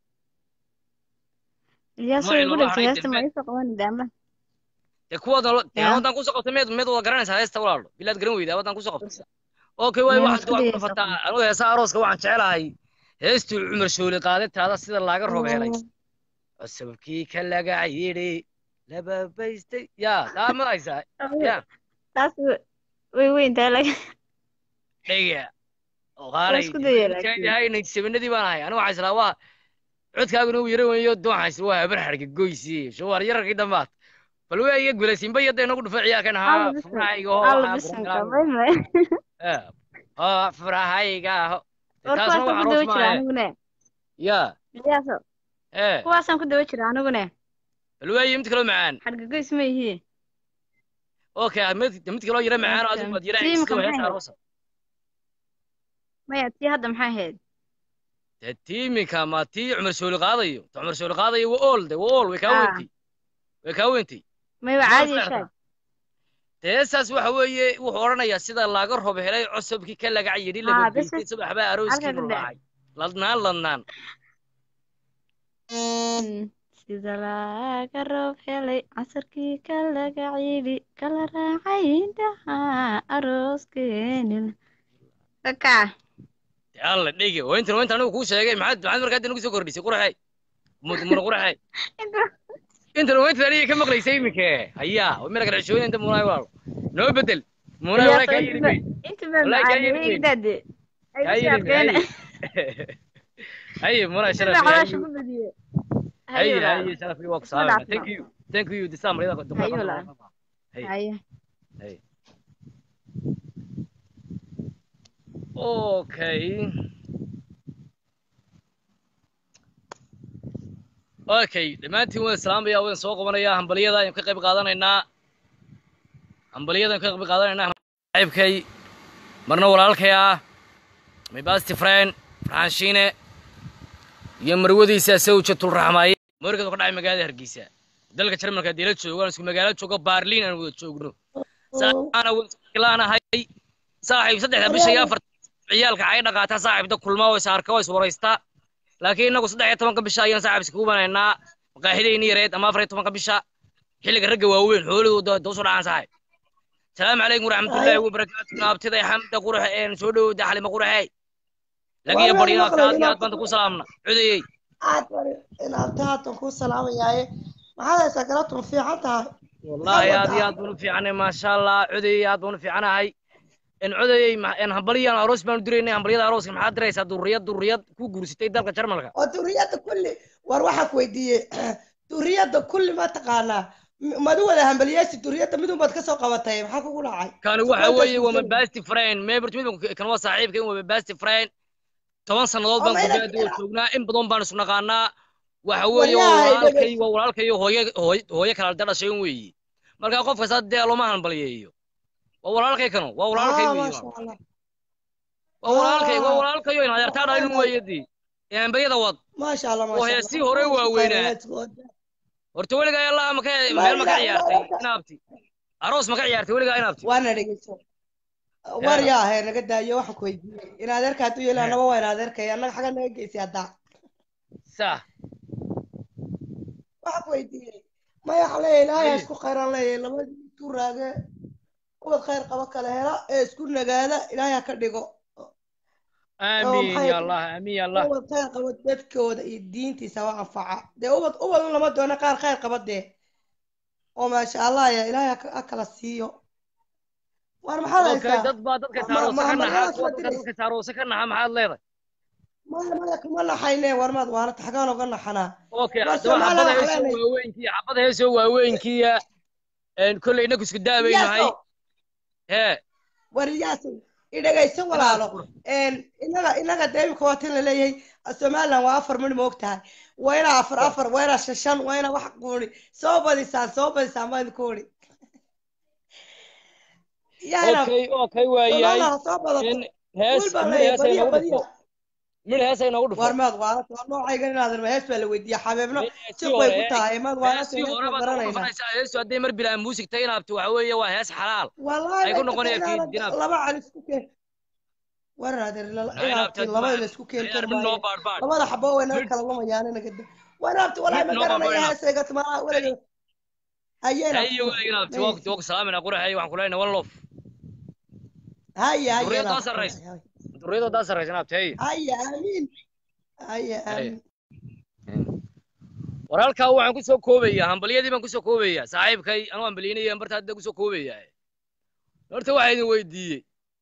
Ilyaas Ma way ilo igu dhagtay lahayn heesta ma dambe. iisoo qaban daama. dee kuwaad Ya. wadan kusoo qabtay meed meed wada garanaysaa heesta walaalo bilaad garan weydaa wadan kusoo qabtay okay waay Meel waxaad isku waxaad ku dayaysaa dhafataa anigu heesa arooska waxaan jecelahay heestuu cumar shooli qaaday taada sida laaga roob helay cusubkii ka laga yidhi lababaystay yaa taa maraysaa ya Taas way weyn tahay laga. dhega qaalay isku dayay laakiin. yahay sebenadii baan ahay anigu waxaa islaa waa codkaaguna uu yara weeyo doonxaa isla waa habar xarga goysi shawaar yararkii dambaad bal waa iga gulaysiinba yadda inagu dhufa ciyaarkan haa Alla bisan. furahayga Alla bisanka bay may. ho furahayga ho War taasna kuwaasaan waa ku aroos dawa jira maahe anigune. ya Ilyaaso ee kuwaasaan ku dawa jira anigune. bal waayo mid kaloo macaan Xargagoys ma yihiin. okay mid mid kaloo yara macaan oo Okay. adigu waad yara Tiimka iska hees maxay aroosa Maya tii hadda maxay ahayd? dee tiiminka ma tii cumar shooli qaadayo ta cumar shooli qaadayo waa ool de waa ool way kaa Ah. weyntay way kaa weyntay May waa Waa caadi isla shaag. heesaas waxa weeye wuxuu odhanayaa sida laaga roob helay cusubkii ka lagac yidhi Ah, labageystay bas- subax baa arooskiinu halka ka dhacay ladnaan ladnaan sida laga roob helay casarkii ka laga ciidi kala raacay indhaha arooskeeni kaka dee alla dhege oo intan oo inta anigu kuu sheegay maxaad maxaad markaa hadda nagu soo kordhisay quraxey mud muna quraxey intan oo intan aniga ka maqlaysay iminke hayaa oo mina kala xishooyin inta munaay walaalo noo bedel munaay walaa kaa yidhi wey inta baa Wallahi kaa macaan yidhi weyn. igdaade kaa yidhi wey haye munaay inta sharaf baa haye xalaasha ku badiye haye hayo haye sharaf waa ku Isma salaamay dhaafno. thank you thank you disaa marida Hayo walaal. Haye. hayo haye okay okay dhammaantiin waan islaamaya waan soo qabanayaa hambaliyada ayaan ka qayb qaadanaynaa hambaliyada ayaan ka qayb qaadanaynaa saaxiibkay marna walaalkay ah my best friend farxaan shiine iyo marwadiisa sawjatul raxmaaye markadu ka dhacay magaalada hargeysa dalka jarmalka haddii la joogo aan isku magaalo joogo baarliin aan wada joogno saana waslaanahay saaxiib saddexda bisha iyo afar ciyaalka ay dhaqaataa saaxiibda kulma oo is arka oo is waraysta laakiin inagu saddex iyo tobanka bisha ayaan saaxiib iskugu banaynaa maqaaxidayni yareed ama afar iyo tobanka bisha xilliga ragga waaweyn xoolahooda doosu dhacaan saaxiib salaamu calaykum waraxmatullaahi wabarakaatu naabtiday xamda quraxe een soo dhowowda xalima quraxe lagiyo Waa baryaa maqlay, kaad iyo inaad- aad banta ku salaamna cudayey aad bari inaad taatan kuu salaamayaaye maxaad haysaa galabtu ma fiican tahay والله Maxaad aad iyo wadaa? aad baan u fiicanahay maasha allah codayey aad baan u fiicanahay in codayey ma- in hambaliyaan aroos baan u diraynay hambaliyada arooska maxaad diraysaa durriyad durriyad ku guursatay dalka jarmalka oo duriyadda kulli war waxaan ku weydiiyey duriyadda kulli ma taqaanaa M- madu wada hambaliyeesi duriyadda midun baad ka soo qabatay maxaa kugu dhacay kani So waxa kuwa weeye waa my tasbiixsan. best friend meebert mid kan waa saaxiibka in waa my best friend toban sannadood baan Oo, ma ina- guryaha dib joognaa in badan baan isu naqaanaa waxa weeye waa Wallahi, walaalkay dhegeyso. waa walaalkay hooye hooye hooye kala dhashay weeye marka qof kasta dee looma hambaliyeeyo waa walaalkay kano waa walaalkay Ah, weeye maasha Allah. waa walaalkay waa Ah. walaalkayo in adeertaa dhalin weeyadii ee hambaliyada wad maasha Allah oo maasha heesii Allah. hore Isku waaweynaa. khayr, let's go. horta weligaa allah ma ka Ma meel ma ka ila- ciyaartay ila- inaabti aroos ma ka ciyaartay weligaa inaabti waana dhegeyso war yaa ahay naga daayo waxaan ku weydiiyey in adeerka hadduu yeeli anaba waa in adeerkay annaga xagga naga geysi haddaa sax waxaan ku weydiiyey maya waxaan leeyahay ilaahay ha Haye. isku khayraan leeyahay labadii isku raage ubad khayr qaba kala hela ee isku nagaada ilaahay ha ka dhigo amiin maxay- ya allah amiin ya allah ubad khayr qaba dadkooda iyo diintiisa waa anfaca dee ubad ubad un lama doono qaar khayr qaba dee oo maasha allah ya ilaahay ha ka- ha kala siiyo war maxaad okay haysaa dad baa dadka Ma- saaroosa ma- ka ma- naxa ma- kuwa ma- dadka dadka saaroosa ka naxa maxaad leedahay maya maya kuma naxayne war maad waana taxgaan oga naxanaa okay Waa haddaba Soomaaliya xabada waxaa heesoo leenahay. waaweynkiya xabada heesoo waaweynkiya een kolley inagu isku daabaynahay Iyaasow, hee war iyaasow idhagayso walaalo inaga inaga dee imika waa tin laleeyahay somaliland waa afar midh ma og tahay waa inaa afar afar waa inaa shashan waa inaa wax quuni soo badisaan soo badisaan baan idinku uri okay okay waayahay somaliland ha soo badato in hees wiil baan mid leeyahay hees ay badiya noogu badiya dhufo mid hees ay noogu dhufo war maad waanata waa noocaygan inaadan hees baa la weydiiya xabeebno heestii jiq bay hore ku tahay maad waanata heestii hees hore baa baad noogu garanaynaa dhufanaysaa heestu hadday mar bilaa muusig tahay inaabto waxa weeye waa hees xalaal wallahi ay ku bay noqonaya tagtay fiid inaadan inaabto laba cali isku keen waran adeer inaabto inaabti labada la isku keeni kari mid noo maayo baadhbaadh labada xabo way naga mid kala lumayaan inaga da wanaabti wallahi mid ma noo baadhbaadh garanaya inaabto heesayga tumaa weliga hayeenaabti hayo weliga inaabto waa maysi waa salaamina quraxay waxaan ku leenahay one love haya haya durriyadoo inaabti sarraysa durriyadoo daa sarraysa inaabto haye haya amiin haya haye amiin war halkaa waxaan ku soo koobayaa hambalyadii baan ku soo koobayaa saaxiibkay anuu hambalyeynaya barta hadda ku soo koobayaa horta waxaa idin weydiiyey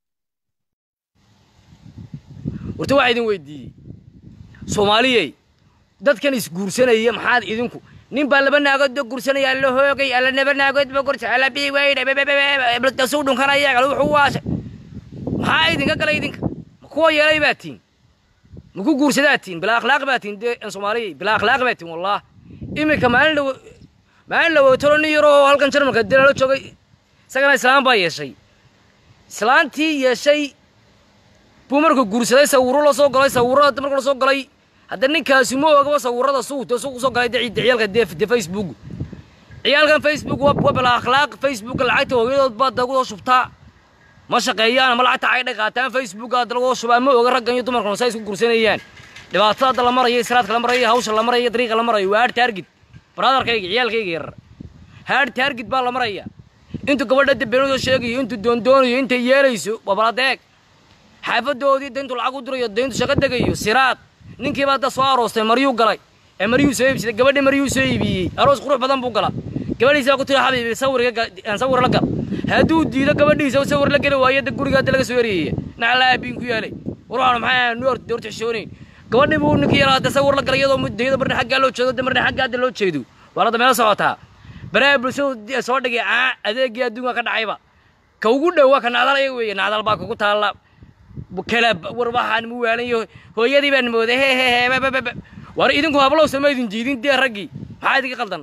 horta waxaa idin weydiiyey soomaaliyey dadkan isguursanaya maxaad idinku nin baa laba naagood ba guursanaya alla hoogay alla laba naagood ba gursa alla bii weydha dasuu dhunkanaya kale wuxuu waashay maxaa idinka galay idinka ma kuwa yeelay baa tiin ma ku guursadaa tiin bilaa akhlaaq baa tiin dee soomaaliyey bilaa akhlaaq baa tiin wallah iminka maalin dhawo maalin dhawootolo nin yaroo halkan jarmalka dee lala joogay isagana islaam baa yeeshay islaantii yeeshay buu markuu guursaday sawirro la soo galay sawirrada markuu la soo galay hadda ninkaasi ma ogaba sawirrada suuta suuq soo galay dee ciyaalka dee dee facebook ciyaalkan facebook waa waa bilaa akhlaaq facebook lacagta hooyadood baa dagu shubtaa ma shaqeeyaan ama lacagta ay dhaqaataan facebook aad lagu shubaa ma oga raggan iyo dumarkan say isku gursanayaan dhibaatada hadda la marayo israadka la marayo hawsha la marayo dariiqa la marayo waa hard target brotherkayga ciyaalkayga yarar hard target baa la maraya intuu gabadha debeenadoo sheegayo intuu doondoonayo intay yeelayso waa baladeeg xaafadoodii dayntu lacag u dirayo dayntu shaqo degayo siraad ninkii baa hadda soo aroostay maryuu galay ee maryuu soo iibsaday gabadhii maryuu soo iibiyey aroos qurux badan buu gala gabadhiisa baa ku tiri xabiibi sawir iga gal- aan sawir la gal hadduu diido gabadhiisa uu sawir la geli waayo da guriga hadda laga soo eriyaya naclaa aabiin ku yaalay warwaxan maxaa nu horta horta xishoonayn gabadhii buu ninkii yaraa hadda sawir la galay iyadoo muddayada marna xaggaa loo jeedo marna xaggaa hadda loo jeedo waa hadda meelo socotaa baraha bulshadu soo dhigay caa adeegii adduunka ka dhacayba ka ugu dhowaa ka nacdal ayaga weeye nacdal baa kugu taalla kala war waxaan mu waalayo hooyadii baan mooday he he he ba ba ba ba war idinku hablow sama idin jiidin dee raggii maxaa idinka qaldan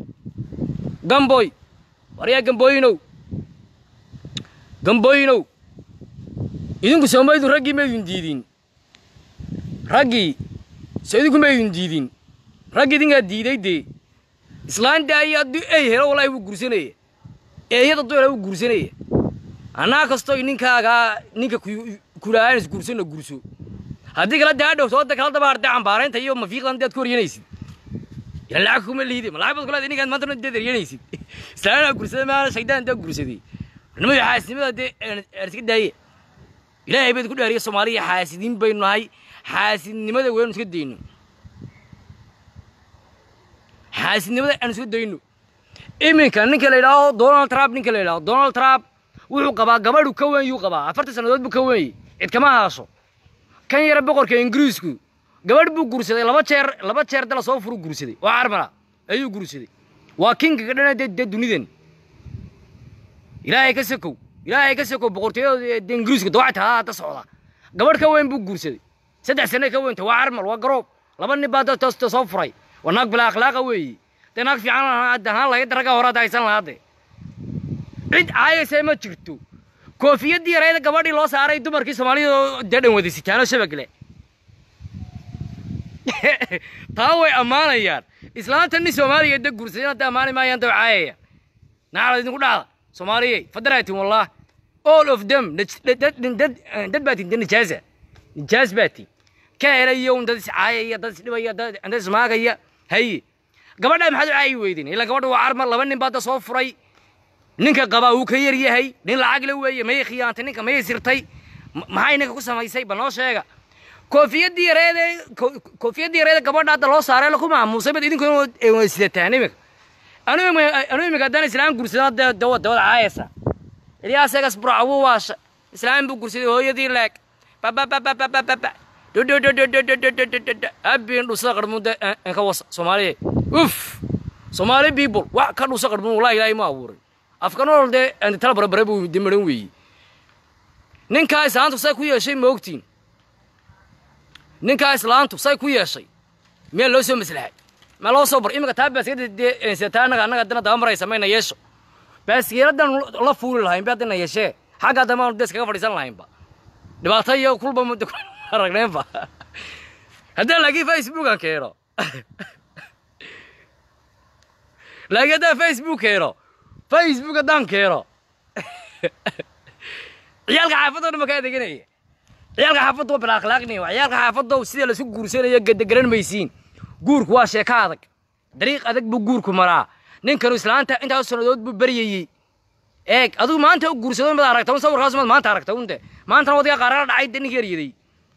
gamboy war yaa gambooyinow gambooyinow idinku sooma idin raggii ma idin diidin raggii so idinku ma idin diidin raggi idinkaa diiday dee islaanta ayaa haddii ey helo wallaahi wuu gursanaya eeyada duela wuu gursanaya annaa kastoo ninkaagaa ninka kulaahaan isgursana gurso haddii kala daadhow sooda kala daba hartay cambaaraynta iyo mafiiqdan daad ku horyanaysid ila lacag kuma liide ma lacag baad kulaada ninkaan maanta daad eryanaysid islaanaa gursaday maana shaydaan daa gursaday nimayo xaasidnimada dee aan iska daaye ilaahay bayd ku dhaariya soomaaliya xaasidiin baynu nahay xaasidnimada waynu iska dayno xaasidnimada aan iska dayno iminka ninka la yidhaaho donald trump ninka la yidhaaho donald trump wuxuu qabaa gabadhu ka weyn yuu qabaa afartan sannadood buu ka wenyey cid kama haasho kan yara boqorka ingiriisku gabadh buu guursaday laba jeer laba jeer dala soo furu guursaday oo carmala ayuu guursaday waa kinga ka dhana dee dunidan ilaahay ka sakow ilaahay ka sakow boqortooyada dee ingiriisku dawacta haa hadda socda gabadh ka weyn buu guursaday saddex sane ka weynta waa carmal waa garoob laba nin baa toos soo furay waa naag bilaa akhlaaqa weeye dee naag fiican ahaan lahayd ragga hore hadda haysan lahaa dee cid caayaysa ma jirto koofiyadii yareeda gabadhii loo saaray dumarkii soomaalida dee dhan wada sitaano shabagle taa way ammaanayaan islaanta nin soomaaliya da guursaday hadda ammaani maayaan daw caayaya nacala idinku dhacda soomaaliyey fadaraatin wallah all of them dad baa tin nijaasa nijaas baa tin ka helaya un dad iscaayaya dad isdhibaya dad ismaagaya haye gabadhaa maxaad u caayi weydin ilaa gabadha waa carmar laba nin baa da soo furay ninka qabaa uu ka yar yahay nin lacag la weeye mayay khiyaantay ninka mayay sirtay maxay ninka ku samaysay bal noo sheega koofiyadii yareede koofiyadii yareede gabadha hadda loo saaray laku maamuusay bad idinku sidataan imika anu anu imika haddaan islaam gursada dee dawa dawada caayasa iliyaasegas burcawu waasha islaam buu gursaday hooyadii leeg bababababababa abin dhusa qarmuda ka wasa soomaaliya uf soomaali people wax ka dhusa qarmun wallahi ilaahay ma abuuray afka nool dee tala barabare buu dimaran weeye ninkaa islaantu say ku yeeshay ma ogtiin ninkaa islaantu say ku yeeshay meel loo soo maslaxay ma loo soo bar iminka taa baaskiyada annaga annaga haddana daba maraysa mayna yeesho baaskiyaladdan la fuuli lahayn ba haddana yeeshee xagga haddana maanu dees kaga fadhiisan lahaynba dhibaato iyo kulba muddo aragneenba haddaan laakiin facebookan keeno laakiin haddaan facebook keeno facebook haddaan keeno ciyaalka xaafadoo dhan ma ka adeeganaya ciyaalka xaafadda waa bila akhlaaqnaya waa ciyaalka xaafadda sida laisku guursanayo garan maysiin guurku waa sheeko adag dariiq adag buu guurku maraa ninkanu islaanta intaas sannadood buu baryayey eeg adigu maanta u guursado mad aragta un sawirkaas mad maanta aragta unte maantana wadiga qaarala dhacay de ninka eryaday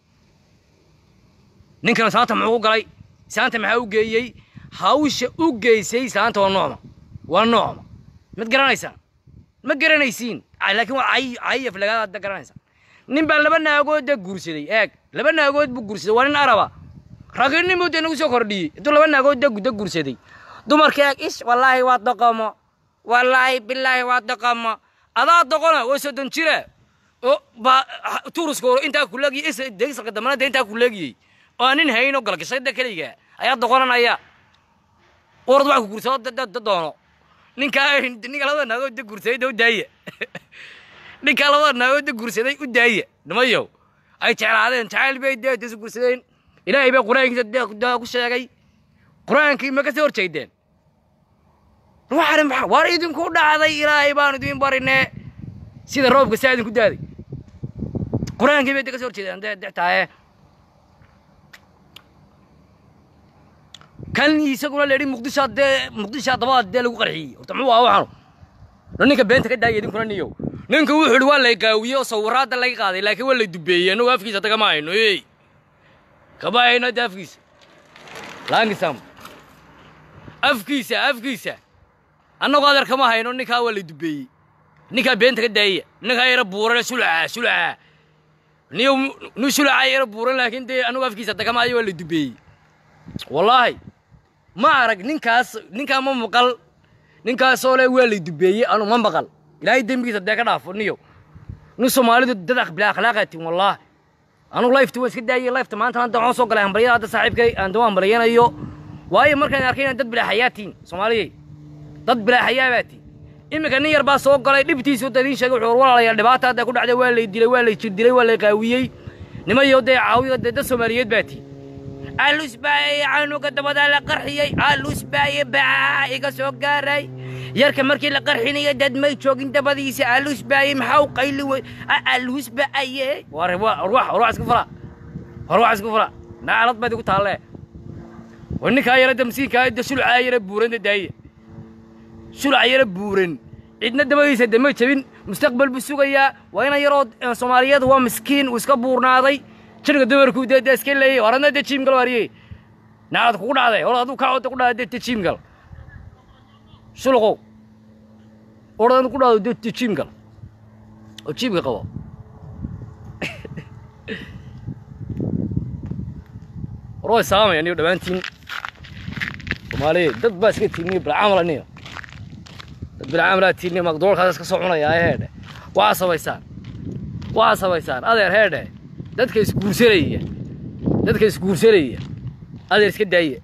ninkanu islaanta muxuu ku galay islaanta maxaa u geeyey hawsha u geysay islaanta waa noocma waa noocma mad garanaysaan ma garanaysiin laakiin waa cayaf lagaada garanaysaan nin baa laba naagood de guursaday eeg laba naagood buu guursaday waa nin araba raginimuu de nagu soo kordhiyey intuu laba naagood de da guursaday dumarka eeg ish wallaahi waa doqomo wallaahi bilaahi waa doqomo adaa doqona waa soddon jira oo baa turuska hore intaa kuleegiyey is degisalka dambana de intaa kuleegiyey oo aan nin hayn oo galgashay da keliga ayaa doqonanaya orad wax ku guursado da doono ninkaa ninka labada naagood da guursaday da u daaya ninkaa labada naagood da guursaday u daaya nimayow ay jeclaadeen jacayl bay dee isu guursadeen ilaahay baa qur-aankiisa dee ku sheegay qur-aankii ma ka soo horjeedeen waxaana maxaa waar idinku dhacday ilaahay baan idin barinee sida roobka saa idinku daaday qur-aankii bay de ka soo horjeedeen dee dextaaye kan isaguna la yidhi muqdisho dee muqdisho dabada dee lagu qarxiyey horta muxuu ahaa waxaanu no ninka beenta ka daaya idinkuna niyow ninka wuxuu yidhi waa lay qaawiyey oo sawiraadda laga qaaday laakiin waa lay dubeeyey annagu afkiisa tagama hayno ey kama hayno hadda afkiisa laangisam afkiisa afkiisa annagu adeer kama hayno ninkaa waa lay dubeeyey ninkaa beenta ka daaya ninkaa yara buuran sulaca sulaca niyow nu sulaca yara buuran laakiin dee annagu afkiisa tagama ayo waa lay dubeeyey wallaahi ma arag ninkaas ninkaa ma maqal ninkaasoo le waa lay dubeeyey anu ma maqal ilaahay dembigiisa dee ka dhaafo niyo nin soomaalidu dad bila akhlaaqaatin wallaahi anugu lifta waan iska daayey lifta maanta hadda waxaan soo galay hambaryada hadda saaxiibkay aan dawaan baryanayo waayo markaan arkay inaan dad bilaa xayaatiin soomaaliyey dad bilaa xayaabaatiin iminka nin yar baa soo galay dhibtiisu da idiin sheegay wuxuu walaalayaa dhibaata hadda ku dhacday waa lay dilay waa lay jir dilay waa lay qaawiyey nimayo dee caawiyo dee dad soomaaliyeed baatiin alus baaye canuga dabadaa la qarxiyey alus baaye baa iga soo gaaray yarka markii la qarxinayo dad may joogin dabadiisa alus baaye maxaa u qayli wey alus baaye warwax warwax iska fala warwax iska fala naalad baad igu taalle war ninkaa yara da masiinkaa da sulcaa yara buuran da daaye sulca yara buuran cidna dabadiisa de may jabin mustaqbal buu sugayaa waa ina yaroo soomaaliyeed waa miskiin uu iska buurnaaday jirka dumarku dee dee iska leeyay horadna dee jiimgal waariyey naad kugu dhacday hor aduu kacooda ku dhacday dee jiimgal shuluqow orad ku dhacdo dee jiimgal oo jiimka qabo war way salaamaya niyo dhammaantiin soomaaliya dad baa iska tiiniyo bilcaamala niyo dad bilcaamalaa tiiniyo maqdoolkaas iska soo cunayaa heedhe waxaa samaysaan waxaa samaysaan adeer heedhe dadka isguursanaya dadka isguursanaya adeer iska daaya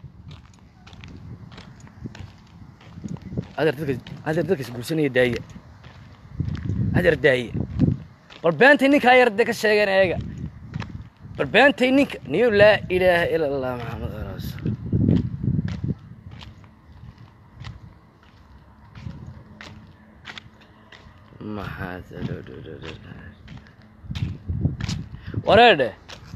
adeer dadka adeer dadka isguursanaya daaya adeer daaya bal beentay ninkaa yar de ka sheegeen eega bal beentay ninka niyo laa ilaaha ila allah maxamed rasuul maxaa wareedhe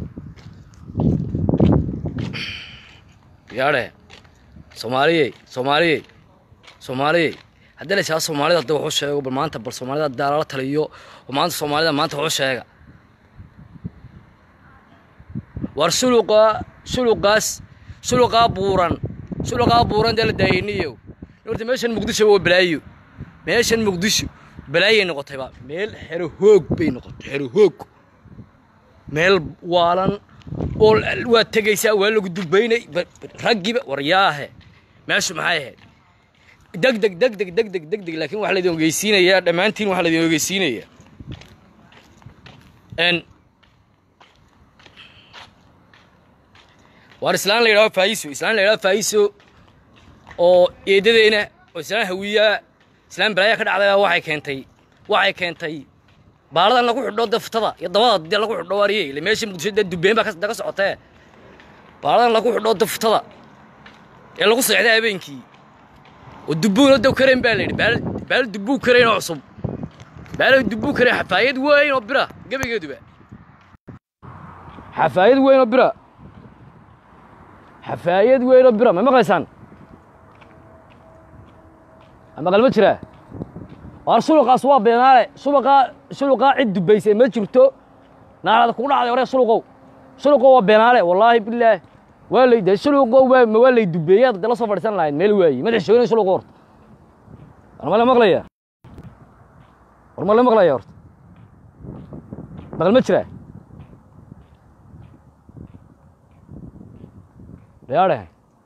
yaadhe soomaaliyey soomaaliyey soomaaliyey haddii la ishaado soomaalida hadda waxu sheego bal maanta bal soomaalida haddaa lala taliyo oo maanta soomaalida maanta waxu sheega war suluqa suluqaas suluqaa buuran suluqaa buuran dee la daayiniyo horta meeshan muqdisho waa balaayo meeshan muqdisho balaayay noqotayba meel xero hoog bay noqotay xero hoog meel waalan oo waa tegaysaa waa lagu dubaynay raggiiba waryaahe meeshu maxay ahayd deg deg deg deg deg deg deg deg laakiin waxaa laydin ogeysiinayaa dhammaantiin waxaa laydin ogeysiinayaa n waar islaan la yidhahdo faa'iso islaan la yidhahdo faa'iso oo eedadeena oo islaan hawiyaa islaan balaaya ka dhacday waxay keentay waxay keentay baaladan lagu xidho daftada iyo dabada dee lagu xidho waariye ile meeshii muqdisho dee dubbeen baa ka socotee baaladan lagu xidho daftada ee lagu seexday habeenkii oo dubbuuna dow karayn baa la yidhi baal baal dubbuu karayn oo cusub baal dubbuu karayn xafaayad weyn oo bira gebigeeduba xafaayad weyn oo bira xafaayad weyn oo bira ma maqlaysaan maqal ma jiraa waar suluqaas waa beenaale suluqaa suluqaa cid dubbaysay ma jirto naarada kugu dhacday hore suluqow suluqow waa beenaale wallaahi bilaah waa lay de suluqow waa ma waa lay dubbeeyaad de la soo fadhiisan lahayd meel waayi madax shoonin suluq horta war ma la maqlaya war ma la maqlaya horta maqal ma jiraa yaadhe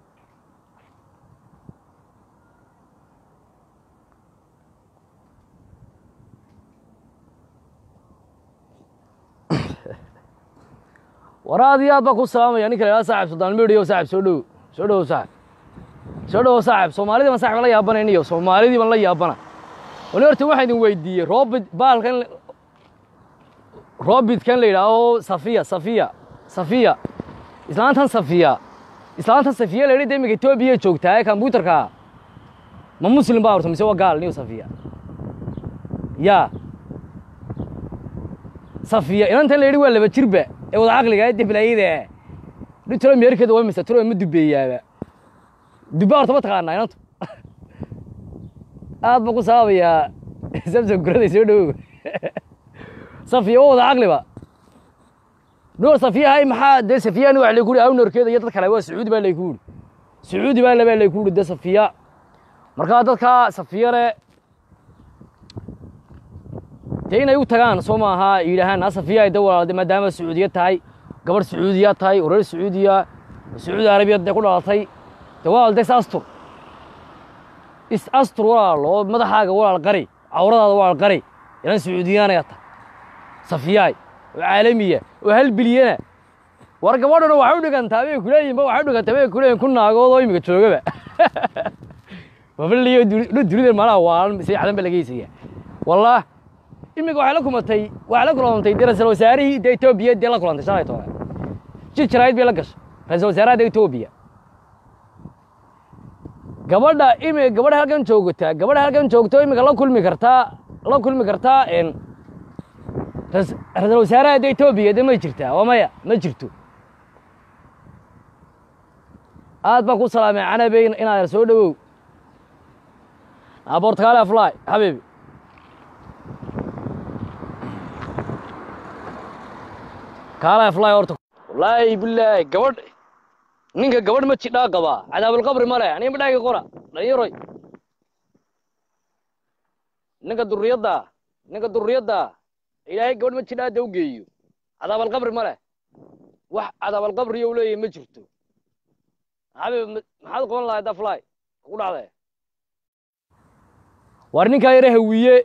war aad iyo aad baa ku salaamaya ninka la yidhahdo saaxib suldaan medhiyo saaxib soo dhowo soo dhowo saaxib soo dhowo saaxib soomaalidii baan saaxib la yaabanayniyo soomaalidii baan la yaabana wani horta waxaan idin weydiiyey roobid baalkan roobidkan la yidhaaho safiya safiya safiya islaantan safiya islaantan safiya la yidhi de imika etoobiya joogtaa ee kombyuutarka ma muslim baa horta mise waa gaal niyo safiya yaa safiya inantan la yidhi waa laba jirba ee wada caqliga ee deblayada dhintalo meerkeeda waa misa talo ma dubeeyaaba dubba horta ma taqaanaa inantu aad baan ku sababayaa samson guraday soo dhowow safiya waa wada caqliba nuur safiyahay maxaa dee safiyani wax layku uri awnorkeeda iyo dad kale waa sacuudi baa layku uri sacuudi baa labaa layku uri dee safiya markaa dadka safiyale dee inay u tagaan soo maaha yidhaahaan a safiya ay da walaalde maadaama sacuudiya tahay gabadh sacuudiya tahay oo reer sacuudiya oo sacuudi arabiya dee ku dhalatay dee walaal dee is astur is astur walaal oo madaxaaga walaal qari cawradaada walaal qari ilan sacuudiyaanaya tahay safiyaay oo caalamiya oo hal bilyana war gabadhuna waxay u dhigantaa bay kuleeyihin ba waxay u dhigantaa bay kuleeyihin ku naagood oo imika joogaba wabaliyo dunida malaha waalan sayxadan ba laga heysaya wallah imika waxay la kumatay waxay la kulantay dee ra-iisul wasaarihii dee etoobiya dee la kulantay shalay toole jir jaraa'id bay la gashay ra-iisul wasaaraha dee etoobiya gabadha imi gabadha halkan joogta gabadha halkan joogto imika la kulmi kartaa la kulmi kartaa ra-iisul wasaaraha dee etoobiya dee may jirtaa waa maya ma jirto aad baan ku salaamay canabe inaad soo dhowow abortakaale afly xabiibi kaale afly horta wallaahi bilaahi gabadh ninka gabadh ma jidhaa qabaa cadaabulqabri ma leh aniga madhaagi qora dhalinyaroy ninka durriyadda ninka durriyadda ilaahay gabadh ma jidhaa da u geeyo cadaabalqabri ma leh wax cadaabalqabriyo u leeyahay ma jirto xabiib maxaad qaban lahayd afly ku dhacday war ninkaa yara hawiye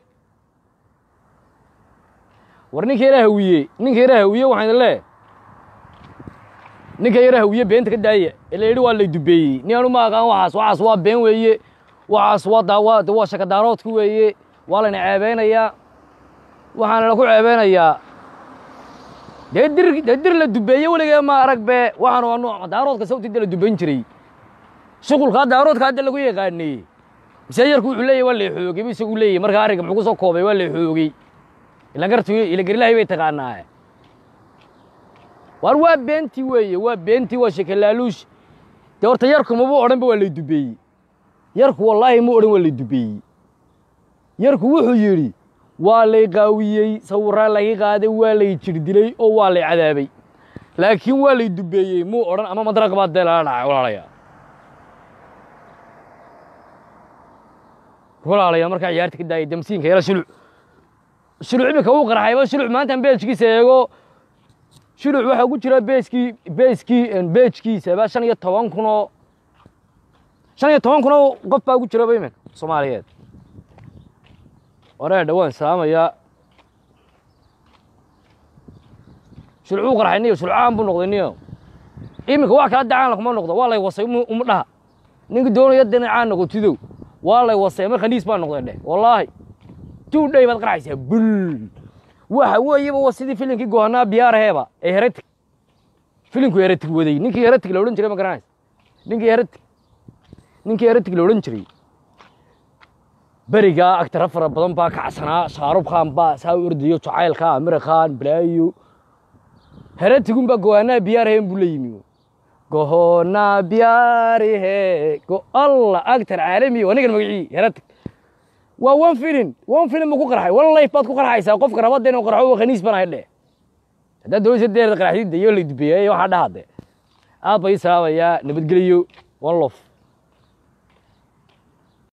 war ninka yara hawiye ninka yara hawiye waxaan idin leeyahay ninka yara hawiye beenta ka daaya ee la yidhi waa lay dubeeyey nin anu ma aqaan waxaas waxaas waa been weeye waxaas waa daa waa waa shakadaaroodka weeye waa layna ceebeynayaa waxaana la ku ceebeynayaa dee dir dee dir la dubeeye weligee ma arag be waxaan waa nooc daaroodka sawtida la dubayn jiray shuqulkaa daaroodka hadda lagu yaqaanay mise yarku wuxuu leeyahy waa lay xoogay bu isagu leeyahy markaa arrinka muxuu ku soo koobay waa lay xoogay ila gartu ila garilahay bay taqaanaa waar waa beentii weeye waa beentii waa shekelaaluush dee horta yarku mabuu odhanba waa lay dubeeyey yarku wallaahi mu odhan waa lay dubeeyey yarku wuxuu yidhi waa lay qaawiyey sawirraa laga qaaday waa lay jir dilay oo waa lay cadaabay laakiin waa lay dubeeyey muu odhan ama madraq baa dee lala dhacay walaalayaa walaalayaa markaa ciyaarta ka daayay damsiinka yara shuluc shuluc imika uu qarxayba shuluc maantan beejkiisa eego shuluc waxaa ku jira beeskii beeskii beejkiisaba shan iyo toban kunoo shan iyo toban kunoo qof baa ku jiraba iminka soomaaliyeed wareedha waan salaamayaa sulcuu qarxay niyo sulcaan buu noqday niyo iminka wax kala dacaan kuma noqdo waa lay wasay uma uma dhaha ninka doonaya dhinacaan noqotidow waa lay wasay mar khaniis baa noqday dheh wallaahi two day baad qarxaysaa bul waxa weeyaba waa sidii filimkii gohanaa biyaaraheeba ee heretic filimku heretic waday ninkii heretic la odhan jiray ma garanaysa ninkii heretic ninkii heretic la odhan jiray berigaa agtara fara badan baa kacsanaa shaarub khan baa saa u ordayo jacaylka amir khan balaayo heretigun baa gohanaa biyaaraheen buu la yimi gohonaa biyaarihe go alla agtar caalami waa ningan magacii heretic waa one film one film buu ku qarxay one life baad ku qarxaysaa qofka rabada inuu qarxo waa khaniis banahay dheh haddaad doonaysa deerda qarxidda iyo la dubeeyay waxaa dhahade aad bay isaabayaa nabadgeliyo one lof